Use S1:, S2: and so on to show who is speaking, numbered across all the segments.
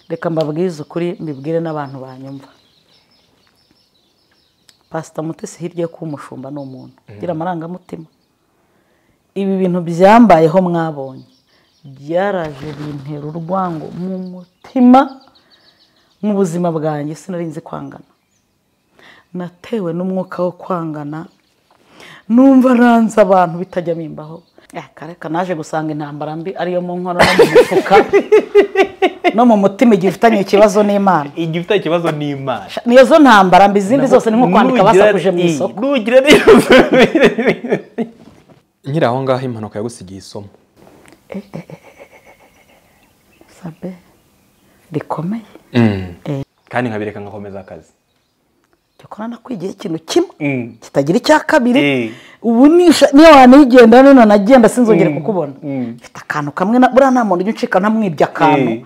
S1: reka mbabwize ukuri mbibwire n'abantu banyumva pasita mutesi hirya yo kuba umushumba ni umuntu ugira amarangamutima ibi bintu byambayeho mwabonye byaraje bintera urwango mu mutima mu buzima bwanjye sinarinzi kwangana natewe n'umwuka wo kwangana numva nanze abantu bitajya bimbaho kareka naje gusanga intambara mbi ariyo mu nkono no mu mufuka no mu mutima igihe ufitanye ikibazo n'imana
S2: igihe ufite ikibazo ni imana
S1: niyo zo ntambara mbi izindi zose ni nko kwandika
S2: Nugira-
S1: basakuje mu
S2: Ey,
S1: isoko
S2: nugira neza nyiri aho ngaho impanuka yagusigiye isomo
S1: sabe rikomeye
S2: kandi nkabireka ngakomeza akazi
S1: dukora nakwigiye ikintu kimwe
S2: Mm.
S1: kitagira icya kabiri
S2: Eh.
S1: ubu nisha- niyo wanigenda nino nagenda sinzongere kukubona
S2: Mm.
S1: mfite akantu kamwe na buriya nta muntu ujya uncika ntamwibye akantu
S2: Eh.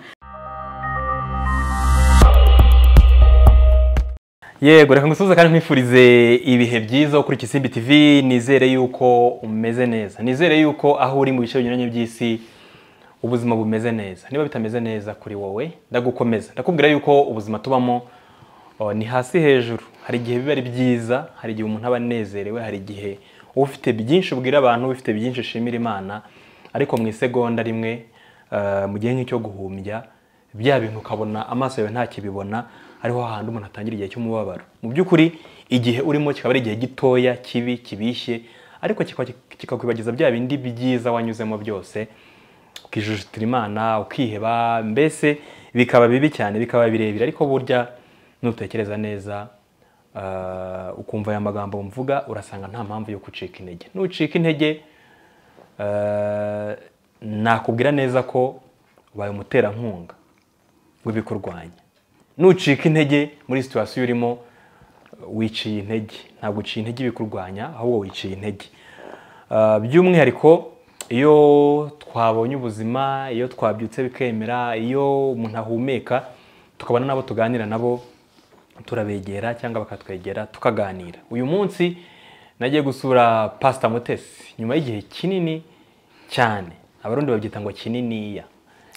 S2: yego reka ngusuhuze kandi nkwifurize ibihe byiza kuri Kisimbi TV nizere yuko umeze neza nizere yuko aho uri mu bice binyuranye by'isi ubuzima bumeze neza niba bitameze neza kuri wowe ndagukomeza ndakubwira yuko ubuzima tubamo o, ni hasi hejuru hari igihe biba ari byiza hari igihe umuntu aba anezerewe hari igihe uba ufite byinshi ubwira abantu uba ufite byinshi ushimira imana ariko mu isegonda rimwe eh, mu gihe nk'icyo guhumbya bya bintu ukabona amaso yawe ntakibibona ariho hahandi umuntu atangira igihe cy'umubabaro mu by'ukuri igihe urimo kikaba ari igihe gitoya kibi kibishye ariko kikaba- kikakwibagiza bya bindi byiza wanyuzemo byose ukijujutira imana ukiheba mbese bikaba bibi cyane bikaba birebire ariko burya nutekereza neza ah, ukumva aya magambo mvuga urasanga nta mpamvu yo gucika intege nucika intege eh, nakubwira neza ko ubaye umuterankunga w'ibikurwanya nucika intege muri situwasiyo urimo wiciye intege ntabwo uciye intege ibikurwanya ahubwo wiciye intege Ah, by'umwihariko iyo twabonye ubuzima iyo twabyutse bikemera iyo umuntu ahumeka tukabona n'abo tuganira nabo turabegera cyangwa bakatwegera tukaganira uyu munsi nagiye gusura pasita mutesi nyuma y'igihe kinini cyane abarundi babyita ngo kininiya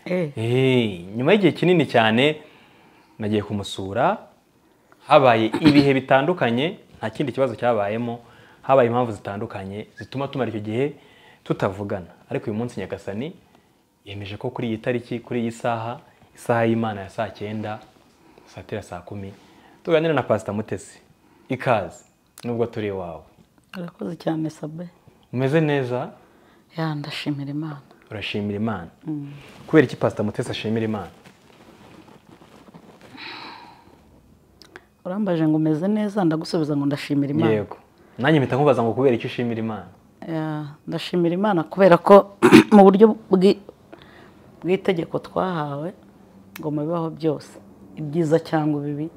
S1: Eh,
S2: Eh, nyuma y'igihe kinini cyane nagiye kumusura habaye ibihe bitandukanye nta kindi kibazo cyabayemo habaye impamvu zitandukanye zituma tumara icyo gihe tutavugana ariko uyu munsi nyagasani yemeje ko kuri iyi tariki kuri iyi saha isaha y'imana ya saa cyenda saa tera saa kumi tuganira na pasita mutesi ikaze nubwo turi iwawe
S1: urakoze cyane sabe
S2: umeze neza
S1: ya ndashimira imana
S2: urashimira imana kubera iki pasita mutesi ashimira imana
S1: urambaje ngo umeze neza ndagusubiza ngo ndashimira imana
S2: yego nanjye mpita nkubaza ngo kubera icyo ushimira imana
S1: Ya, ndashimira imana kubera ko mu buryo bwi- bw'itegeko twahawe ngo mu bibaho byose ibyiza cyangwa ibibi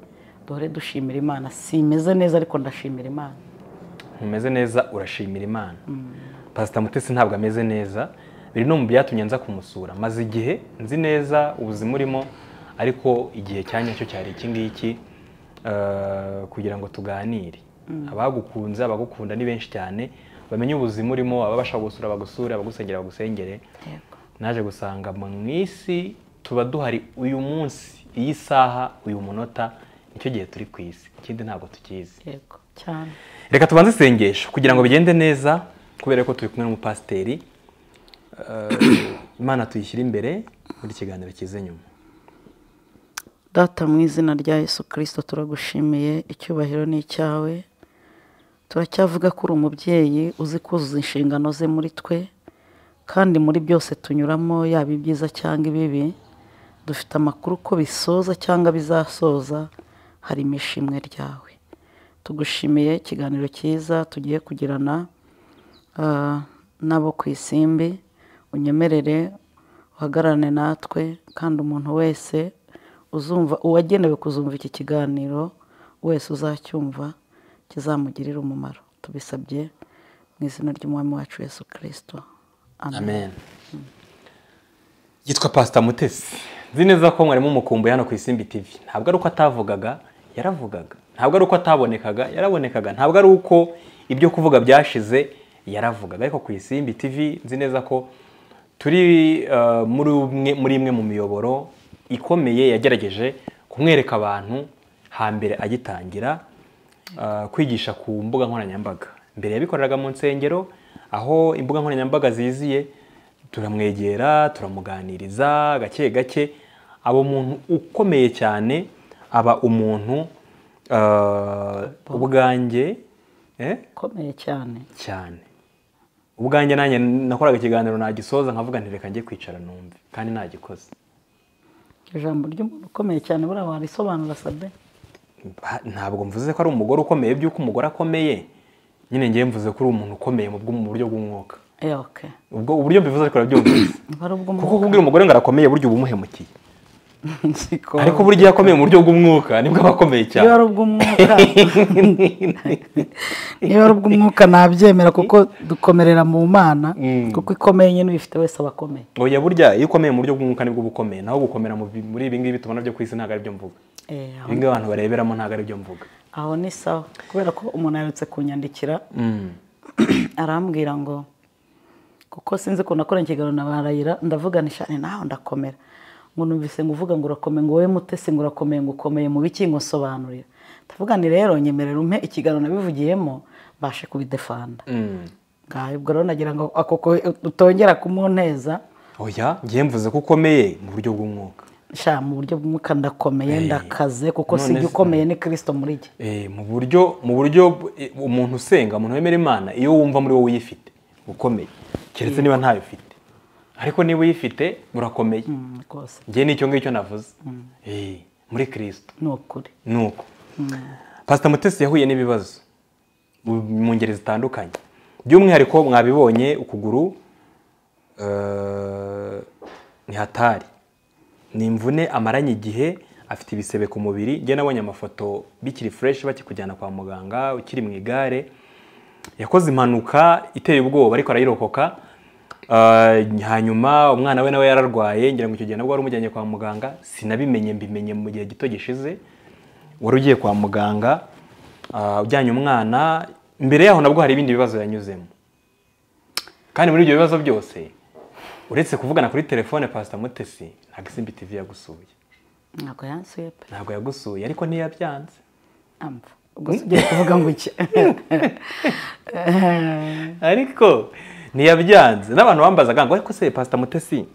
S1: duhore dushimira imana simeze neza ariko ndashimira imana
S2: ntumeze neza urashimira imana pasita mutesi ntabwo ameze neza biri no mu byatumye nza kumusura maze igihe nzi neza ubuzima urimo ariko igihe cya nyacyo cyari iki ngiki eh, kugira ngo tuganire abagukunze abagukunda ni benshi cyane bamenye ubuzima urimo ababasha gusura bagusure abagusengera bagusengere
S1: yego
S2: naje gusanga mu isi tuba duhari uyu munsi iyi saha uyu munota nicyo gihe turi ku isi ikindi ntabwo tukizi
S1: yego cyane
S2: reka tubanze isengesho kugira ngo bigende neza kubera ko turi kumwe n'umupasiteri Eh, imana tuyishyire imbere muri kiganiro kize nyuma
S1: data mu izina rya yesu kirisito turagushimiye icyubahiro ni icyawe turacyavuga ko uri umubyeyi uzi kuzuza inshingano ze muri twe kandi muri byose tunyuramo yaba ibyiza cyangwa ibibi dufite amakuru ko bisoza cyangwa bizasoza harimo ishimwe ryawe tugushimiye ikiganiro cyiza tugiye kugirana ah, n'abo ku isimbi unyemerere uhagararane natwe kandi umuntu wese uzumva uwagenewe kuzumva iki kiganiro wese uzacyumva kizamugirire umumaro tubisabye mu izina ry'umwami wacu yesu kirisito
S2: amen yitwa pasita mutesi nzi neza ko mwarimu umukumbuye hano ku isimbi tv ntabwo ari uko atavugaga yaravugaga ntabwo ari uko atabonekaga yarabonekaga ntabwo ari uko ibyo kuvuga byashize yaravugaga ariko ku isimbi tv nzi neza ko turi eh, muri umwe muri imwe mu miyoboro ikomeye yagerageje kumwereka abantu hambere agitangira ah, kwigisha ku mbuga nkoranyambaga mbere yabikoreraga mu nsengero aho imbuga nkoranyambaga ziziye turamwegera turamuganiriza gake gake aba umuntu ukomeye cyane aba umuntu ah, ubwanjye eh?
S1: ukomeye cyane
S2: cyane ubwanjye nanjye nakoraga ikiganiro nagisoza nkavuga nti reka njye kwicara numve kandi nagikoze
S1: ijambo ry'umuntu ukomeye cyane buriya warisobanura sabe
S2: Ba- ntabwo mvuze ko ari umugore ukomeye by'uko umugore akomeye nyine ngewe mvuze ko uri umuntu ukomeye mu bw'u- mu buryo bw'umwuka
S1: eh oke
S2: ubwo uburyo mbivuze ariko urabyumvise
S1: niba ari ubwo
S2: kuko kubwira umugore ngo arakomeye burya uba umuhemukiye
S1: siko
S2: ariko burya iyo akomeye mu buryo bw'umwuka nibwo aba akomeye
S1: niba
S2: cyane
S1: ari ubw'umwuka niba ari ubw'umwuka nabyemera kuko dukomerera mu mana
S2: Mm.
S1: kuko ikomeye nyine uyifite wese aba akomeye
S2: oya burya iyo ukomeye mu buryo bw'umwuka nibwo uba ukomeye naho gukomera mu bi- muri ibi ngibi tubona byo ku isi ntabwo ari byo mvuga
S1: Eh, aho-
S2: ibi ngibi abantu bareberamo ntabwo ari byo mvuga
S1: aho ni sawa kubera ko umuntu aherutse kunyandikira
S2: Mm.
S1: arambwira ngo kuko sinzi ukuntu akora ikiganiro na barayira ndavugana ishani nawe ndakomera ngo numvise ngo uvuga ngo urakomeye ngo wowe mutesi ngo urakomeye ngo ukomeye mu biki ngo nsobanurira ndavuga nti rero nyemerera umpe ikiganiro nabivugiyemo mbashe kubidefanda
S2: Mm.
S1: ngaho ubwo rero nagira ngo ako ko- utongera kumuneza
S2: oya ngewe mvuze ko ukomeye mu buryo bw'umwuka
S1: sha mu buryo bw'umwuka ndakomeye
S2: Eh,
S1: ndakaze kuko
S2: none
S1: sijya
S2: se-
S1: ukomeye ni kirisito muri jye
S2: Eh, mu buryo mu buryo eh, umuntu usenga umuntu wemera imana iyo wumva muri wowe uyifite ukomeye keretse niba ntayo ufite ariko niba uyifite urakomeye
S1: Mm, rwose
S2: njye nicyo ngicyo navuze Eh, muri kirisito
S1: ni ukuri
S2: ni uko pasita mutesi yahuye n'ibibazo mu mu ngeri zitandukanye by'umwihariko mwabibonye ukuguru eh, ntihatari ni imvune amaranye igihe afite ibisebe ku mubiri njye nabonye amafoto bikiri fureshi bakikujyana kwa muganga ukiri mu igare yakoze impanuka iteye ubwoba ariko arayirokoka Eh, hanyuma umwana we nawe yararwaye ngira ngo icyo gihe nabwo wari umujyanye kwa muganga sinabimenye mbimenye mu gihe gito gishize wari ugiye kwa muganga ah, ujyanye umwana mbere yaho nabwo hari ibindi bibazo yanyuzemo kandi muri ibyo bibazo byose uretse kuvugana kuri telefone pasita mutesi ntabwo isimbi tivi yagusuye
S1: ntabwo yansuye pe
S2: ntabwo yagusuye ariko ntiyabyanze
S1: amva ubwo si ugiye kuvuga ngo iki
S2: ariko ntiyabyanze n'abantu bambazaga ngo ariko se pasita mutesi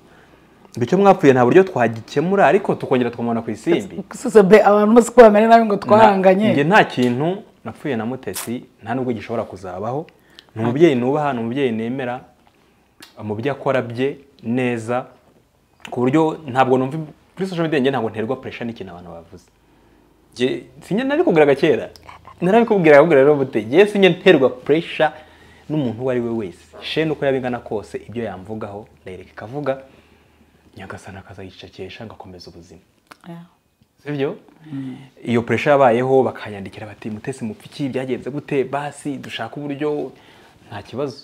S2: bityo mwapfuye nta buryo twagikemura ariko tukongera tukamubona ku isimbi
S1: suze be abantu bose ko bamera nabi ngo
S2: Na- njye
S1: twaranganye
S2: nta kintu napfuye na mutesi nta nubwo gishobora kuzabaho ni umubyeyi nubaha ni umubyeyi nemera mu byo akora bye neza ku buryo ntabwo numva kuri social media njye ntabwo nterwa pressure n'ikintu abantu bavuze njye sinjye narabikubwiraga kera narabikubwiraga akubwira rero bute njye sinjye nterwa pressure n'umuntu uwo ari we wese shene uko yaba ingana kose ibyo yamvugaho ndayireka ikavuga nyagasana akazayicecekesha ngakomeza ubuzima sibyo iyo puresha yabayeho bakanyandikira bati mutesi mupfiki byagenze gute basi dushaka uburyo nta kibazo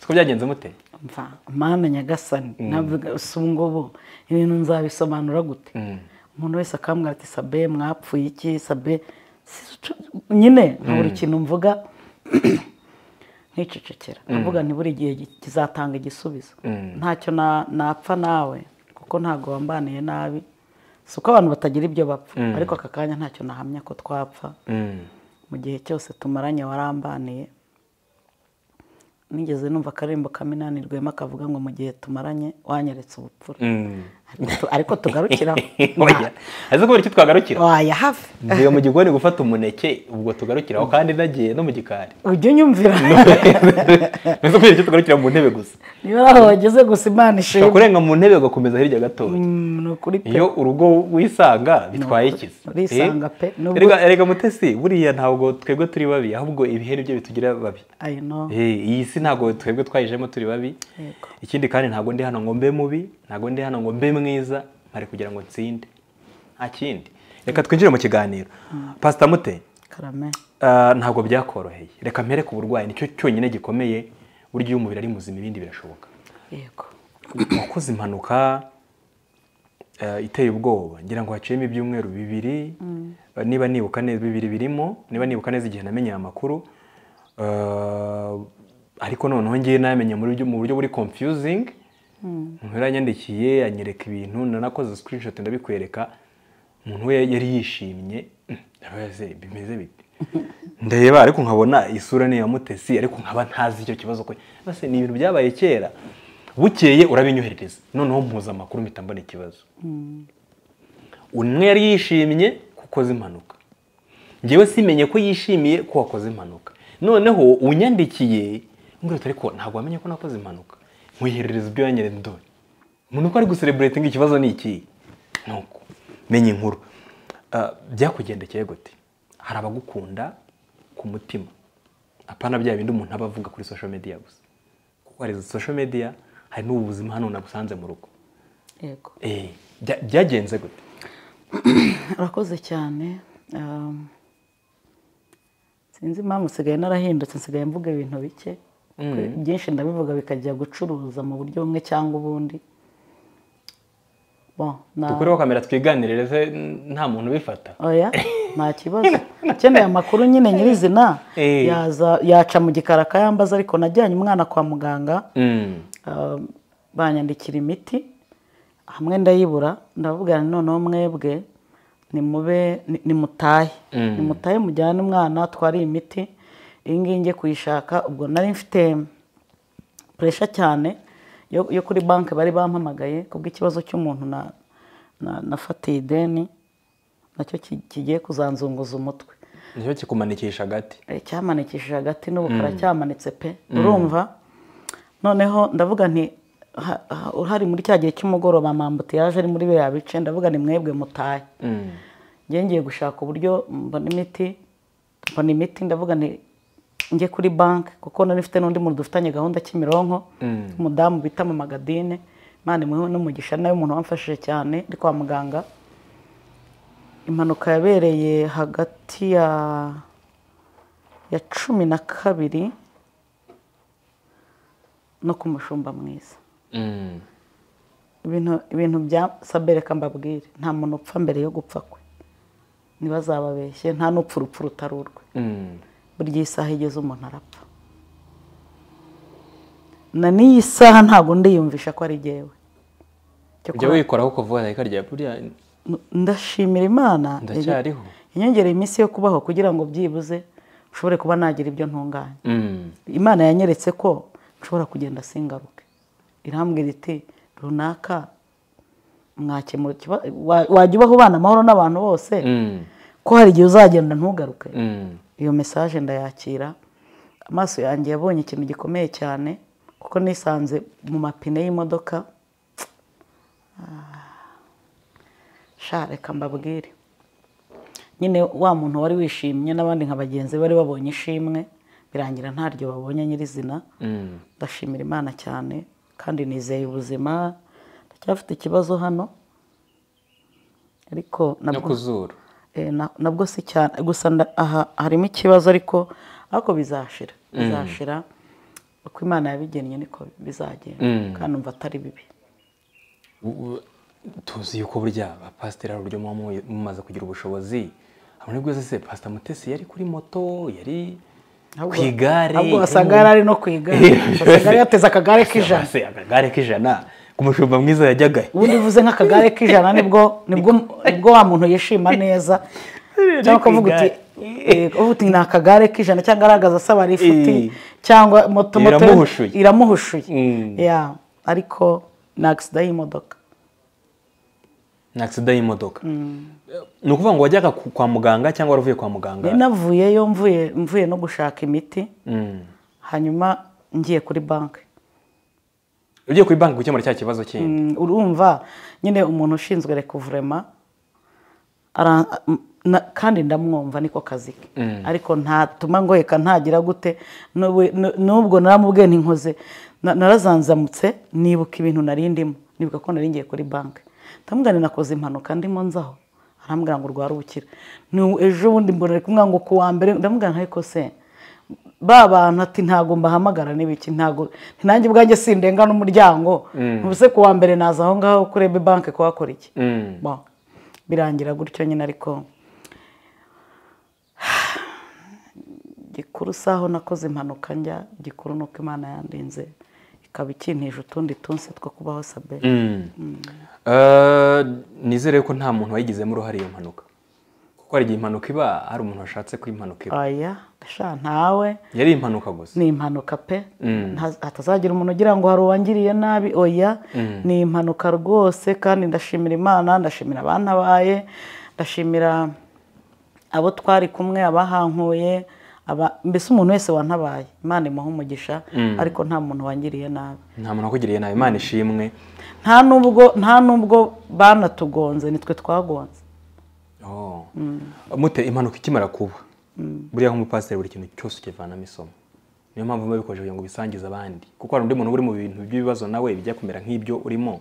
S2: siko byagenze mute
S1: mva mana nyagasani navuga si ubu ngubu ibintu nzabisobanura gute umuntu wese akambwira ati sabe mwapfuye iki sabe si- nyine nkabura ikintu mvuga nkicecekera mvuga nti buri gihe gi- kizatanga igisubizo
S2: Mm.
S1: ntacyo na- napfa nawe kuko ntabwo wambaniye nabi si uko abantu batagira ibyo bapfa ariko aka kanya ntacyo nahamya ko twapfa
S2: Mm.
S1: mu gihe cyose tumaranye warambaniye nigeze numva akaririmbo kaminani rwema kavuga ngo mu gihe tumaranye wanyeretse ubupfura
S2: Mm.
S1: Ariko tu- ariko tugarukiraho
S2: oya azi kubera icyo twagarukira
S1: waya hafi
S2: ngiye mu gikoni gufata umuneke ubwo tugarukiraho kandi nagiye no mu gikari
S1: ujya unyumvira
S2: mbese kubera icyo tugarukira mu ntebe gusa
S1: niba ari aho wageze gusa imana
S2: ushobora
S1: ishimwe
S2: kurenga mu ntebe ugakomeza hirya gatoya
S1: Mm, ni ukuri pe
S2: iyo urugo wisanga bitwaye
S1: Ni ukuri.
S2: ikizi
S1: Urisanga pe. Nubwo-
S2: Erega- erega mutesi buriya ntabwo twebwe turi babi ahubwo ibihe nibyo bitugira babi
S1: I know.
S2: Eh, iyi si ntabwo twebwe twayijemo turi babi
S1: Yego.
S2: ikindi kandi ntabwo ndi hano ngo mbe mubi ntabwo ndi hano ngo mbe mwiza mpari kugira ngo nsinde nta kindi reka twinjire mu kiganiro pasita mute
S1: karame
S2: ah, ntabwo byakoroheye reka mpereke uburwayi nicyo cyonyine gikomeye burya iyo umubiri ari muzima ibindi birashoboka
S1: yego
S2: wakoze impanuka eh, iteye ubwoba ngira ngo haciyemo ibyumweru bibiri eh, niba nibuka neza bibiri birimo niba nibuka neza igihe namenye aya makuru eh, ariko noneho ngiye nayamenye mu buryo- mu buryo buri confusing umuntu yaranyandikiye anyereka ibintu nanakoze screenshot ndabikwereka umuntu we yari yishimye mm, ndabaza bimeze bite ndeba ariko nkabona isura ni iya mutesi ariko nkaba ntazi icyo kibazo ko base ni ibintu byabaye kera bukeye urabinyoherereza noneho mpuza amakuru mpita mbona ikibazo umwe yari yishimye kuko azi impanuka ngewe simenye ko yishimiye ko wakoze impanuka noneho unyandikiye mbwira ariko ntabwo wamenye ko nakoze impanuka nkwiherereza ibyo yanyereza dore umuntu uko ari gusereburetinga ikibazo ni iki nuko menya inkuru Ah, byakugendekeye gute hari abagukunda ku mutima apana bya bindi umuntu aba avuga kuri social media gusa kuko hari izo social media hari n'ubu buzima hano nagusanze mu rugo
S1: yego
S2: Eh, bya- byagenze gute
S1: urakoze cyane um, sinzi impamvu nsigaye narahindutse nsigaye mvuga ibintu bike byinshi ndabivuga bikajya gucuruza mu buryo bumwe cyangwa ubundi Bon, na-
S2: dukureho kamera twiganirire se nta muntu ubifata
S1: oya nta kibazo ukeneye amakuru nyine nyirizina
S2: Eh.
S1: yaza- yaca mu gikari akayambaza ariko najyanye umwana kwa muganga
S2: Mm.
S1: Uh, banyandikira imiti hamwe ndayibura ndababwira nti noneho mwebwe nimube ni- nimutahe
S2: Mm.
S1: nimutahe mujyane umwana twari imiti iyi ngiyi ngiye kuyishaka ubwo nari mfite puresha cyane yo yo kuri banki bari bampamagaye kubw'ikibazo cy'umuntu na na- nafatiye ideni nacyo ki- kigiye kuzanzunguza umutwe
S2: nicyo kikumanikisha agati
S1: Eh, cyamanikishije hagati n'ubu karacyamanitse pe urumva noneho ndavuga nti ha- ha- uhari muri cya gihe cy'umugoroba mambuti yaje ari muri biriya bice ndavuga ni mwebwe mutahe
S2: Mm.
S1: njye ngiye gushaka uburyo mbona imiti mbona imiti ndavuga nti njye kuri banki kuko nari mfite n'undi muntu dufitanye gahunda kimironko
S2: Mm.
S1: umudamu bita mama gadine imana imuhe n'umugisha nawe umuntu wamfashije cyane ari kwa muganga impanuka yabereye hagati ya ya cumi na kabiri no ku mushumba mwiza
S2: Mm.
S1: ibintu ibintu bya sabere reka mbabwire nta muntu upfa mbere yo gupfa kwe ntibazababeshye nta n'upfa urupfu rutari urwe
S2: Mm.
S1: burya iyi saha igeze umuntu arapfa na n'iyi saha ntabwo ndiyumvisha ko ari jyewe
S2: ujya
S1: Cyakora
S2: wikoraho kuvuga ikarya buriya
S1: ndashimira imana
S2: ndacyariho
S1: inyongera iminsi yo kubaho kugira ngo byibuze ushobore kuba nagira ibyo ntunganya
S2: Mm.
S1: imana yanyeretse ko nshobora kugenda singaruke irambwira iti runaka mwakemura ikiba- wa- wajya ubaho ubana amahoro n'abantu bose
S2: Mm.
S1: ko hari igihe uzagenda ntugaruke
S2: Mm.
S1: iyo mesaje ndayakira amaso yanjye yabonye ikintu gikomeye cyane kuko nisanze mu mapine y'imodoka Ah. sha reka mbabwire nyine wa muntu wari wishimye n'abandi nka bagenzi be bari babonye ishimwe birangira ntaryo babonye nyirizina
S2: Mm.
S1: ndashimira imana cyane kandi nizeye ubuzima ndacyafite ikibazo hano ariko
S2: no
S1: nabwo
S2: ku zuru
S1: Eh, na- nabwo si cyane gusa nda- aha harimo ikibazo ariko ariko bizashira bizashira uko imana yabigennye niko
S2: Mm.
S1: bizagenda kandi numva atari bibi
S2: U- u- tuzi yuko burya abapasiteri hari uburyo muba mu- mumaze kugira ubushobozi hamwe bwose se pasita mutesi yari kuri moto yari ku igare
S1: ahubwo
S2: yari
S1: wasanga
S2: mu-
S1: yari ari no ku igare wasanga yari yateze akagare k'ijana
S2: Se, akagare k'ijana ku mushumba mwiza yajyaga
S1: ubundi uvuze nk'akagare k'ijana nibwo nibwo nibwo wa muntu yishima neza cyangwa ukavuga uti eh, uvuga uti ni akagare k'ijana cyangwa aragaza asaba rifuti
S2: Eh.
S1: cyangwa moto moto
S2: Iramuhushuye.
S1: iramuhushuye
S2: Mm.
S1: Yeah, ariko ni agisida y'imodoka
S2: ni agisida y'imodoka ni ukuvuga ngo wajyaga ku- kwa muganga cyangwa waravuye kwa muganga
S1: Nari navuyeyo mvuye mvuye no gushaka imiti
S2: Mm.
S1: hanyuma ngiye kuri banki
S2: ugiye kuri banki gukemura cya kibazo kindi
S1: Mm, urumva nyine umuntu ushinzwe rekuvurema ara- na- kandi ndamwumva niko kazi ke ariko ntatuma ngo reka ntagira gute n'ubu- n'u- n'ubwo naramubwiye ntinkoze na- narazanzamutse nibuka ibintu nari ndimo nibuka ko nari ngiye kuri banki ndamubwira nti nakoze impanuka ndimo nzaho arambwira ngo urwara ubukira Ni u- ejo bundi mbona ari kumubwira ngo ku wa mbere ndamubwira nti ariko se ba bantu ati ntabwo mbahamagara n'ibiki ntabwo nanjye ubwanjye sindenga n'umuryango ubuse ku wa mbere naza aho ngaho kuri ebe banki kuhakora iki
S2: Mm.
S1: Bon, birangira gutyo nyine ariko gikuru si aho nakoze impanuka njya gikuru ni uko imana yandinze ikaba ikintije utundi tunsi two kubaho saberi
S2: Eh, nizere ko nta muntu wayigizemo uruhare iyo mpanuka kuko hari igihe impanuka iba hari umuntu washatse ko impanuka iba
S1: aya sha ntawe
S2: yari impanuka gusa
S1: ni impanuka pe Nta- hatazagira umuntu ugira ngo hari uwangiriye nabi oya ni impanuka rwose kandi ndashimira imana ndashimira abantabaye ndashimira abo twari kumwe abahankuye aba- mbese umuntu wese wantabaye imana imuha umugisha ariko nta muntu wangiriye nabi
S2: nta muntu wakugiriye nabi imana ishimwe
S1: nta nubwo nta nubwo banatugonze nitwe twagonze
S2: Oh. mute impanuka ikimara kuba buriya nk'umupasiteri buri kintu cyose ukivanamo isomo niyo mpamvu biba bikoresheje ngo bisangize abandi kuko hari undi muntu uri mu bintu by'ibibazo nawe bijya kumera nk'ibyo urimo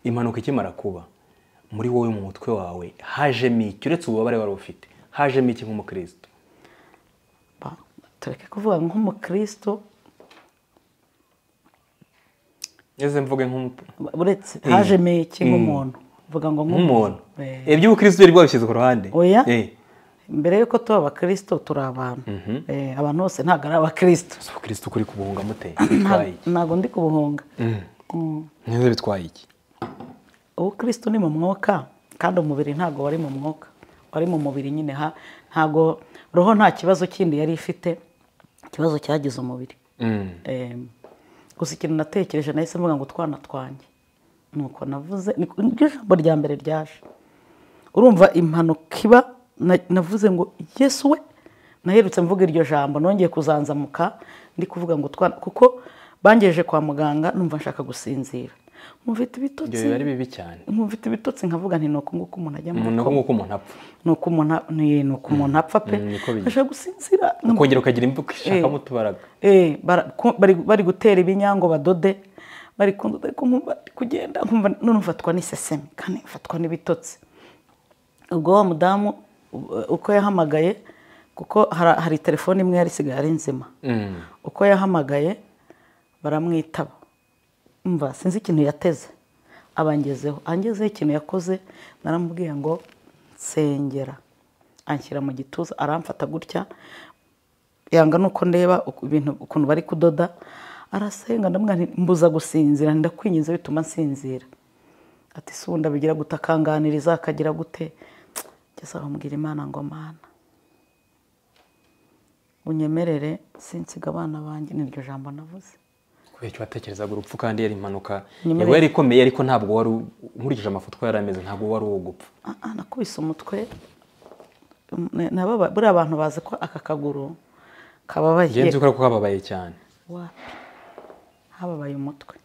S2: impanuka ikimara kuba muri wowe mu mutwe wawe hajemo iki uretse ububabare wari ufite hajemo iki nk'umukristo
S1: Ba- tureke kuvuga nk'umukristo
S2: ese mvuge nk'umu-
S1: uretse hajemo iki nk'umuntu mvuga ngo
S2: nk'umuntu
S1: Eh.
S2: iby'ubukristo byari bwabishyize ku ruhande
S1: Oya.
S2: Eh,
S1: mbere y'uko tuba abakristo turi abantu Eh, abantu bose ntabwo ari abakristo
S2: si ubukristo kuri kubuhunga mute
S1: Nta-
S2: bitwaye iki
S1: ntabwo ndi kubuhunga Mm.
S2: neza bitwaye iki
S1: ubukristo ni mu mwuka kandi umubiri ntabwo wari mu mwuka wari mu mubiri nyine ha ntabwo roho nta kibazo kindi yari ifite ikibazo cyagize umubiri
S2: Mm.
S1: Eh, gusa ikintu natekereje nahise mvuga ngo utwana twanjye nuko navuze niko- niryo jambo rya mbere ryaje urumva impanuka iba na- navuze ngo yesu we naherutse mvuga iryo jambo nongeye kuzanzamuka ndi kuvuga ngo utwana kuko bangejeje kwa muganga numva nshaka gusinzira mufite
S2: ibyo
S1: ibitotsi
S2: biba ari bibi cyane
S1: mufite ibitotsi nkavuga nti nuko nguko umuntu ajya mu
S2: umuntu
S1: rugo
S2: nk'uko umuntu apfa
S1: nuko umuntu a- ni- nuko umuntu apfa pe
S2: Mm, niko bigenda.
S1: ashaka gusinzira
S2: ukongera ukagira imvugo ishakamo utubaraga
S1: Eh, bara- ku- bari bari gutera ibinyango badode bari kundoda ariko nkumva ndi kugenda nkumva none mfatwa n'iseseme kandi mfatwa n'ibitotsi ubwo wa mudamu u- uko yahamagaye kuko hari hari telefone imwe yari isigaye ari nzima
S2: Mm.
S1: uko yahamagaye baramwitaba mva sinzi ikintu yateze abangezeho angezeho ikintu yakoze naramubwiye ngo nsengera anshyira mu gituza aramfata gutya yanga nuko ndeba uku- ibintu ukuntu bari kudoda arasenga ndamubwira nti mbuza gusinzira ndakwinginze bituma nsinzira ati si ubundi abigira gute akanganiriza akagira gute ngeze aho mbwira imana ngo mana unyemerere sinsiga abana banjye niryo jambo navuze
S2: kubera icyo watekerezaga urupfu kandi yari impanuka
S1: Nyuma
S2: yaba yari ikomeye ariko ntabwo wari u- nkurikije amafoto yari ameze ntabwo wari uwo gupfa
S1: Ah, ah, nakubise umutwe Mm, nabo ba- buriya abantu bazi ko aka kaguru kababaye
S2: ngenzi ko kababaye cyane
S1: wapi hababaye umutwe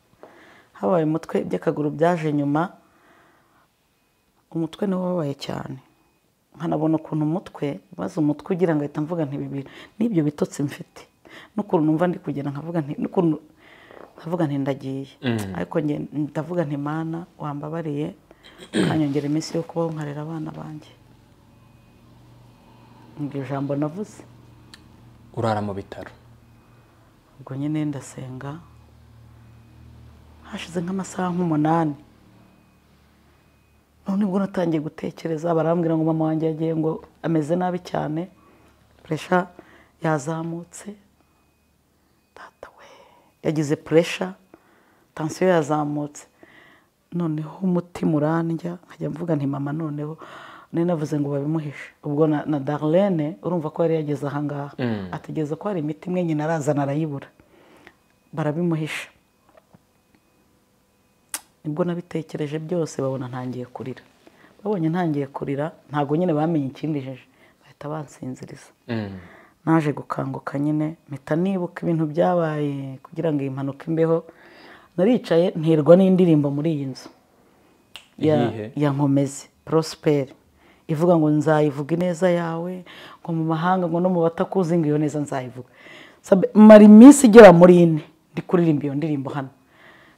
S1: hababaye umutwe iby'akaguru byaje nyuma umutwe niwo wababaye cyane nkanabona ukuntu umutwe maze umutwe ugira ngo ahita mvuga nti bibiri n'ibyo bitotsi mfite n'ukuntu numva ndi kugenda nkavuga nti n'ukuntu nkavuga nti ndagiye ariko nge ndavuga nti mana wambabariye ukanyongera iminsi yo kubaho nkarera abana banjye iryo jambo navuze
S2: urara mu bitaro
S1: ubwo nyine ndasenga hashize nk'amasaha nk'umunani none ubwo natangiye gutekereza barambwira ngo mama wanjye yagiye ngo ameze nabi cyane puresha yazamutse data we yagize puresha tansiyo yazamutse noneho umutima urandya nkajya mvuga nti mama noneho nari navuze ngo babimuhishe ubwo na, na darlene urumva ko yari yageze ahangaha ategereza ko hari imiti imwe nyina arazana arayibura barabimuhisha nibwo nabitekereje byose babona ntangiye kurira babonye ntangiye kurira ntabwo nyine bamenye ikindijije bahita bansinziriza
S2: Mm.
S1: naje gukanguka nyine mpita nibuka ibintu byabaye kugira ngo iyi mpanuka imbeho naricaye nterwa n'indirimbo muri iyi nzu ya,
S2: Iyihe?
S1: ya nkomezi prosperi ivuga ngo nzayivuga ineza yawe ngo mu mahanga ngo no mu batakuzi ngo iyo neza nzayivuga Sabe- mara iminsi igera muri ine ndi kuririmba iyo ndirimbo hano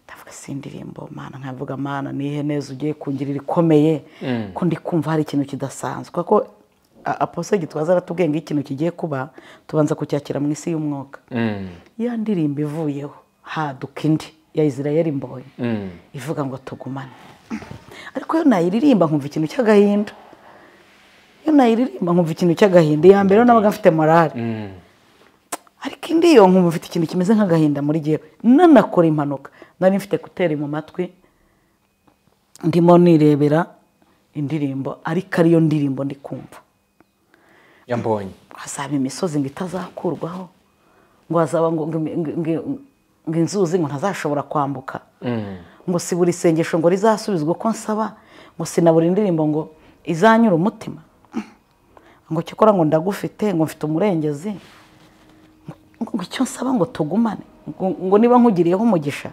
S1: ndavuga si indirimbo mana nkavuga mana nihe neza ugiye kungirira ikomeye ko ndi kumva hari ikintu kidasanzwe kuko a- apostle gitwaza aratubwiye ngo iyo ikintu kigiye kuba tubanza kucyakira mu isi y'umwuka
S2: Mm.
S1: ya ndirimbo ivuyeho haduka indi ya isirayeli mbonye
S2: Mm.
S1: ivuga ngo tugumane ariko iyo nayiririmba nkumva ikintu cy'agahinda iyo nayiririmba nkumva ikintu cy'agahinda iya mbere nabaga mfite morale
S2: Mm.
S1: ariko indi yo nkumva mfite ikintu kimeze nk'agahinda muri gihe nanakora impanuka nari mfite kuteri mu matwi ndimo nirebera indirimbo ariko ariyo ndirimbo ndi kumva
S2: yambonye
S1: hazaba imisozi ngo itazakurwaho ngo hazaba ngo ngo- ngo- ngo- ngo inzuzi ngo ntazashobora kwambuka ngo si buri sengesho ngo rizasubizwe uko nsaba ngo si na buri ndirimbo ngo izanyura umutima ngo icyo ukora ngo ndagufite ngo mfite umurengezi ngo ngo icyo nsaba ngo tugumane ngo ngo niba nkugiriyeho umugisha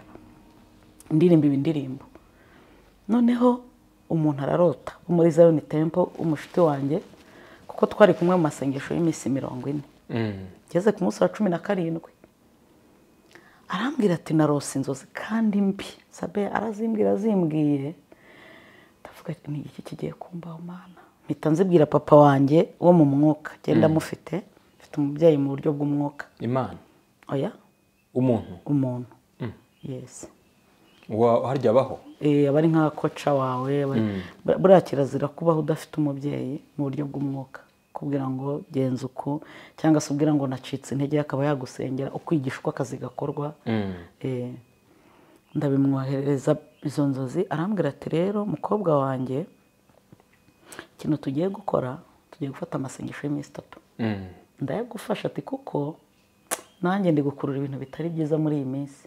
S1: ndirimba ibi ndirimbo noneho umuntu ararota wo muri zayoni tempo umushiti wanjye kuko twari kumwe mu masengesho y'iminsi mirongo ine
S2: Mm.
S1: ngeze ku munsi wa cumi na karindwi arambwira ati narose inzozi kandi mbi sabe arazimbwira azimbwiye ndavuga ati ni iki kigiye kumbaho mana mpita nzibwira papa wanjye wo mu mwuka genda amufite mfite umubyeyi mu buryo bw'umwuka
S2: imana
S1: oya
S2: umuntu
S1: umuntu yesi
S2: wa- harya abaho
S1: Eh, aba ari nka koca wawe aba- bur- buriya kirazira kubaho udafite umubyeyi mu buryo bw'umwuka kubwira ngo genza uku cyangwa se ubwira ngo nacitse intege akaba yagusengera ukwigisha uko akazi gakorwa Eh, ndabimwoherereza izo nzozi arambwira ati rero mukobwa wanjye ikintu tugiye gukora tugiye gufata amasengesho y'iminsi itatu
S2: Mm.
S1: ndayagufasha ati kuko nanjye ndi gukurura ibintu bitari byiza muri iyi minsi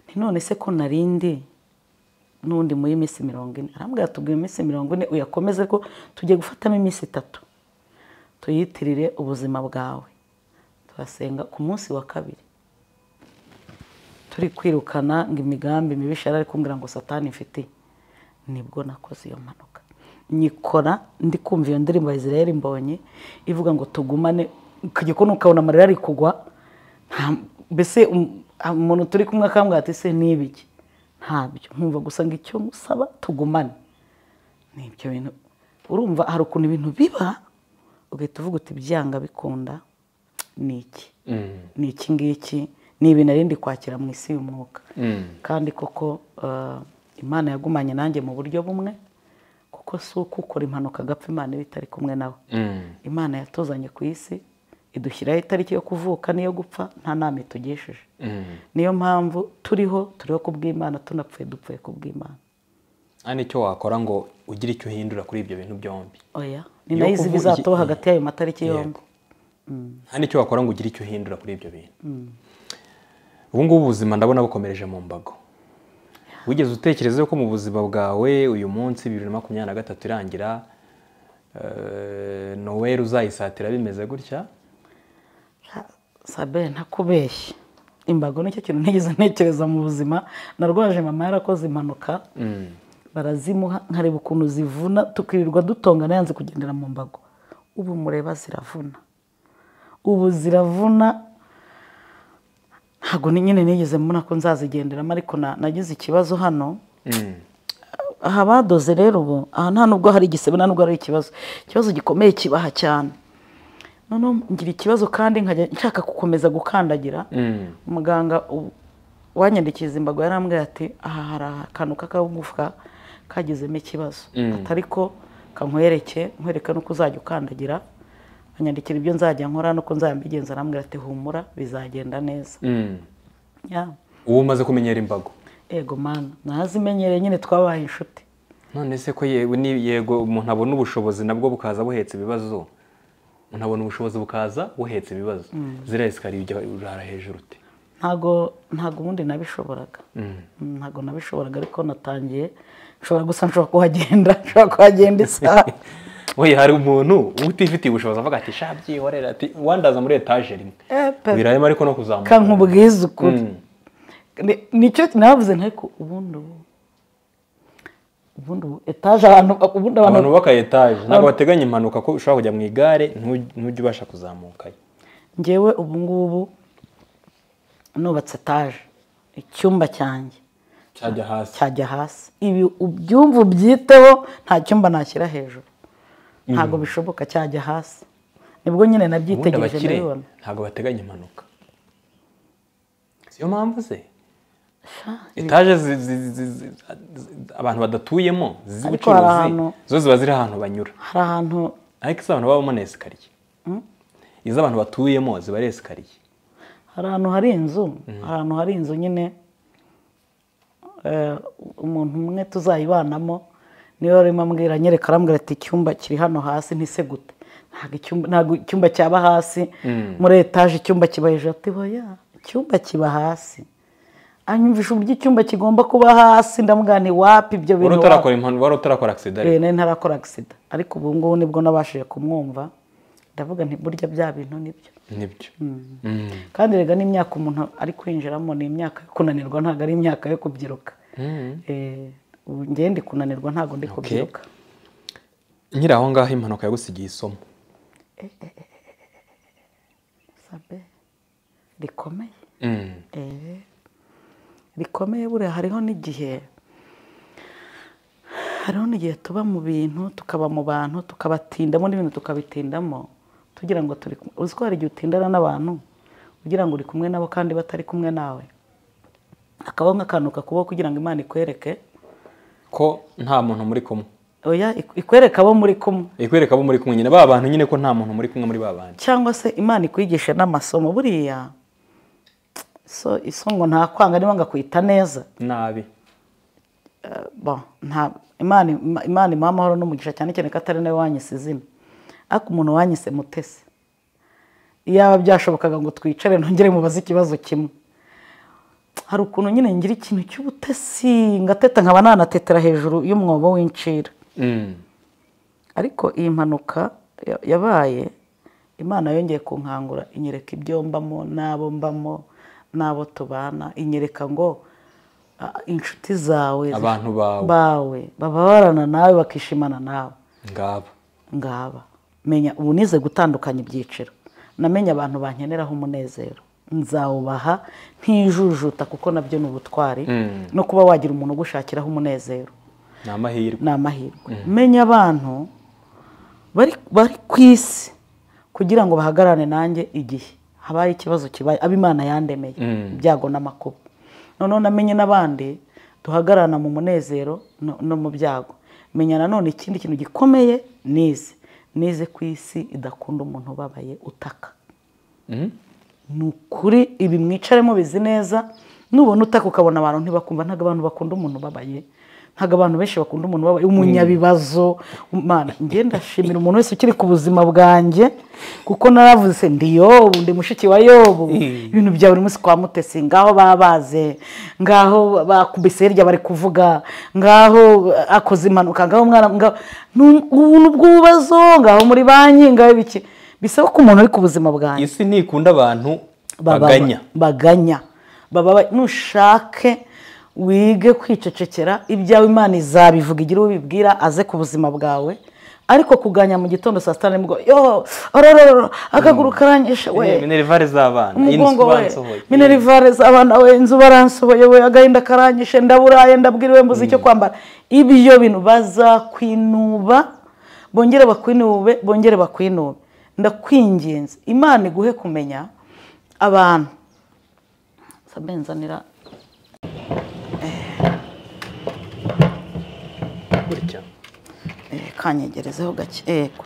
S1: nti none se ko narindi n'undi muri iyi minsi mirongo ine arambwira tubwira iminsi mirongo ine uyakomeze ko tugiye gufatamo iminsi itatu tuyitirire ubuzima bwawe turasenga ku munsi wa kabiri turi kwirukana ngo imigambi mibisha yari ari kumbwira ngo satani mfitiye nibwo nakoze iyo mpanuka nyikora ndi kumva iyo ndirimbo ya israel mbonye ivuga ngo tugumane ku gikoni ukabona amarira ari kugwa nta- mbese um- umuntu turi kumwe akambwira ati se n'ibiki ntabyo nkumva gusa ngo icyo musaba tugumane ni ibyo bintu urumva hari ukuntu ibintu biba ugahita uvuga uti byanga bikunda ni iki
S2: Mm.
S1: ni iki ngiki ni ibintu arindi kwakira mu isi y'umwuka
S2: Mm.
S1: kandi koko eh, imana yagumanye nanjye mu buryo bumwe kuko si uko ukora impanuka agapfa imana iba itari kumwe nawe
S2: Mm.
S1: imana yatuzanye ku isi idushyiraho itariki yo kuvuka n'iyo gupfa nta nama itugesheje
S2: Mm.
S1: niyo mpamvu turiho turiho ku bw'imana tunapfuye dupfuye ku bw'imana
S2: nta n'icyo wakora ngo ugire icyo uhindura kuri ibyo bintu byombi
S1: oya ni
S2: Yo
S1: nayo izi
S2: kuvuga-
S1: bizatoba hagati y'ayo matariki yombi
S2: Yego. nta n'icyo wakora ngo ugire icyo uhindura kuri ibyo bintu ubu ngubu ubuzima ndabona bukomereje mu mbago wigeze utekereza ko mu buzima bwawe uyu munsi bibiri na makumyabiri na gatatu irangira eh, noweli uzayisatira bimeze gutya
S1: sabe ntakubeshye imbago nicyo kintu ntigeze ntekereza mu buzima narwaje mama yarakoze impanuka
S2: Mm.
S1: barazimuha nkareba ukuntu zivuna tukirirwa dutongana yanze kugendera mu mbago ubu mureba ziravuna ubu ziravuna ntabwo ni nyine nigeze mbona ko nzazigenderamo ariko na- nagize ikibazo hano
S2: Mm.
S1: aha badoze rero ubu aha nta nubwo hari igisebe nta nubwo hari ikibazo ikibazo gikomeye kibaha cyane noneho ngira ikibazo kandi nkajya nshaka gukomeza gukandagira
S2: Mm.
S1: muganga u- wanyandikiza imbago yarambwira ati aha hari akantu k'akagufwa kagizemo ikibazo atari ko kankwereke nkwereka n'uko uzajya ukandagira anyandikira ibyo nzajya nkora n'uko nzajya mbigenza arambwira ati humura bizagenda neza
S2: Mm.
S1: Yeah.
S2: ubu umaze kumenyera imbago
S1: ego mana nazimenyereye nyine twabaye inshuti
S2: none se ko yewe ni- yego umuntu abona ubushobozi nabwo bukaza buhetse ibibazo umuntu abona ubushobozi bukaza buhetse ibibazo ziriya esikariye ujya urara hejuru uti
S1: ntago ntago ubundi nabishoboraga
S2: Mm.
S1: ntago nabishoboraga ariko natangiye nshobora gusa nshobora kuhagenda nshobora kuhagenda isaha
S2: we hari umuntu utifitiye ubushobozi avuga ati sha byihorera ati wandaza muri etaje rimwe
S1: Eh, pe-
S2: wiraremo ariko no kuzamuka
S1: kankubwiza ukuri
S2: Mm.
S1: Ni- nicyo navuze ariko ubundi ubu ubundi ubu etaje abantu ubundi abantu
S2: abantu bubaka etaje ntabwo bateganya impanuka ko ushobora kujya mu igare ntuj- ntujye ubasha kuzamukayo
S1: ngewe ubu ngubu nubatse etaje icyumba cyanjye
S2: cyajya hasi
S1: cyajya hasi ibi ubyumva ubyiteho nta cyumba nashyira hejuru ntabwo bishoboka cyajya hasi nibwo nyine
S2: ubundi
S1: nabyitegereje
S2: abakire
S1: ndabibona
S2: ntabwo bateganya impanuka siyo mpamvu ze etaje zi- zi- zi- zi- zi- abantu badatuyemo
S1: Ariko hari
S2: z'ubucuruzi
S1: ahantu-
S2: zo ziba ziri ahantu banyura
S1: hari ahantu
S2: ariko izo abantu babamo ni esikariye izo abantu batuyemo ziba ari esikariye
S1: hari ahantu hari inzu hari ahantu hari inzu nyine eh, umuntu umwe tuzayibanamo niwe arimo ambwira anyereka arambwira ati icyumba kiri hano hasi ntise gute ntabwo icyumba ntabwo icyumba cyaba hasi muri etaje icyumba kiba hejuru ati hoya icyumba kiba hasi anyumvisha uburyo icyumba kigomba kuba hasi ndamubwira nti wapi ibyo
S2: wari
S1: bintu wapi?"
S2: utarakora impanuka wari utarakora agisida
S1: Eh, nari ntarakora agisida ariko ubu ngubu nibwo nabashije kumwumva ndavuga nti burya bya bintu nibyo
S2: nibyo Mm.
S1: kandi rega n'imyaka umuntu ari kwinjiramo ni imyaka yo kunanirwa ntabwo ari imyaka yo kubyiruka Eh, ubu njyewe ndi kunanirwa ntabwo ndi kubyiruka
S2: nyiri aho ngaho impanuka yagusigiye isomo
S1: sabe rikomeye
S2: Mm.
S1: Eh, rikomeye buriya hariho n'igihe hariho n'igihe tuba mu bintu tukaba mu bantu tukabatindamo n'ibintu tukabitindamo tugira ngo turi kumwe uzi ko hari igihe utindana n'abantu ugira ngo uri kumwe nabo kandi batari kumwe nawe hakabaho nk'akantu kakubaho kugira ngo imana ikwereke
S2: ko nta muntu muri kumwe
S1: oya ik- ikwereke abo muri kumwe
S2: ikwereka abo muri kumwe nyine ba bantu nyine ko nta muntu muri kumwe muri ba bantu
S1: cyangwa se imana ikwigishe n'amasomo buriya so iso ngo ntakwanga niba ngakwita neza
S2: nabi
S1: bon, nta imana Ima- imana imuha amahoro n'umugisha cyane cyane ko atari nawe wanyise izina ariko umuntu wanyise mutesi iyaba byashobokaga ngo twicare ntongere mubaze ikibazo kimwe hari ukuntu nyine ngira ikintu cy'ubutesi ngateta nkaba nanatetera hejuru y'umwobo w'incira
S2: Mm.
S1: ariko iyi mpanuka ya- yabaye imana yongeye kunkangura inyereka ibyo mbamo n'abo mbamo n'abo tubana inyereka ngo ah, inshuti zawe zif-
S2: Abantu bawe.
S1: bawe bababarana nawe bakishimana nawe
S2: ngaba
S1: ngaba menya ubu nize gutandukanya ibyiciro namenye abantu bankeneraho umunezero nzawubaha ntijujuta kuko nabyo ni ubutwari
S2: Mm.
S1: no kuba wagira umuntu ugushakiraho umunezero
S2: ni amahirwe
S1: ni amahirwe menya abantu bari bari ku isi kugira ngo bahagararane nanjye igihe habaye ikibazo kibaye abo imana yandemeye
S2: Mm.
S1: ibyago n'amakuba noneho namenye n'abandi duhagararana mu munezero no- no mu byago menya nanone ikindi kintu gikomeye nize nize ku isi idakunda umuntu ubabaye utaka
S2: Mm.
S1: ni ukuri ibi mwicara mubizi neza nubona utaka ukabona abantu ntibakumva ntabwo abantu bakunda umuntu ubabaye ntabwo abantu benshi bakunda umuntu ubabaye umunyabibazo umwana njye ndashimira umuntu wese ukiri ku buzima bwanjye kuko naravuze ndi yobu ndi mushiki wa yobu ibintu bya buri munsi kwa mutesi ngaho babaze ngaho bakubise hirya bari kuvuga ngaho akoze impanuka ngaho umwana ngaho Nu- ubu ni ubw'ububazo ngaho muri banki ngaho ibiki bisaba ko umuntu uri ku buzima bwanjye
S2: isi ntikunda abantu
S1: Baba-
S2: baganya
S1: baganya baba ba- nushake wige kwicecekera ibyawe imana izabivuga igira uwo bibwira aze ku buzima bwawe ariko kuganya mu gitondo saa sita nibwo yo orororo akaguru karanyishe
S2: Eh,
S1: we
S2: minerivare z'abana
S1: umugongo
S2: inzu
S1: we
S2: bansohoye.
S1: minerivare z'abana we inzu baransohoye we agahinda karanyishe ndaburaye ndabwiriwe mbuze icyo kwambara ibyo bintu bazakwinuba bongere bakwinuwe bongere bakwinuwe ndakwinginze imana iguhe kumenya abantu sabe nzanira
S2: gutya
S1: eh, kanyegerezeho gake yego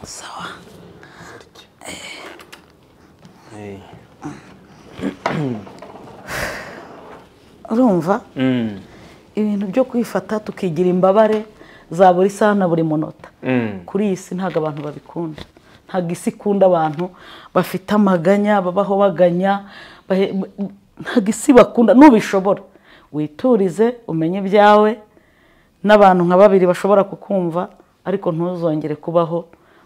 S1: sawa
S2: Eh.
S1: urumva
S2: Mm.
S1: ibintu byo kwifata tukigira imbabare za buri saha na buri munota
S2: Mm.
S1: kuri iyi si ntabwo abantu babikunda ntabwo isi ikunda abantu bafite amaganya babaho baganya bahe- ntabwo isi bakunda nubishobora witurize umenye ibyawe n'abantu nka babiri bashobora kukumva ariko ntuzongere kubaho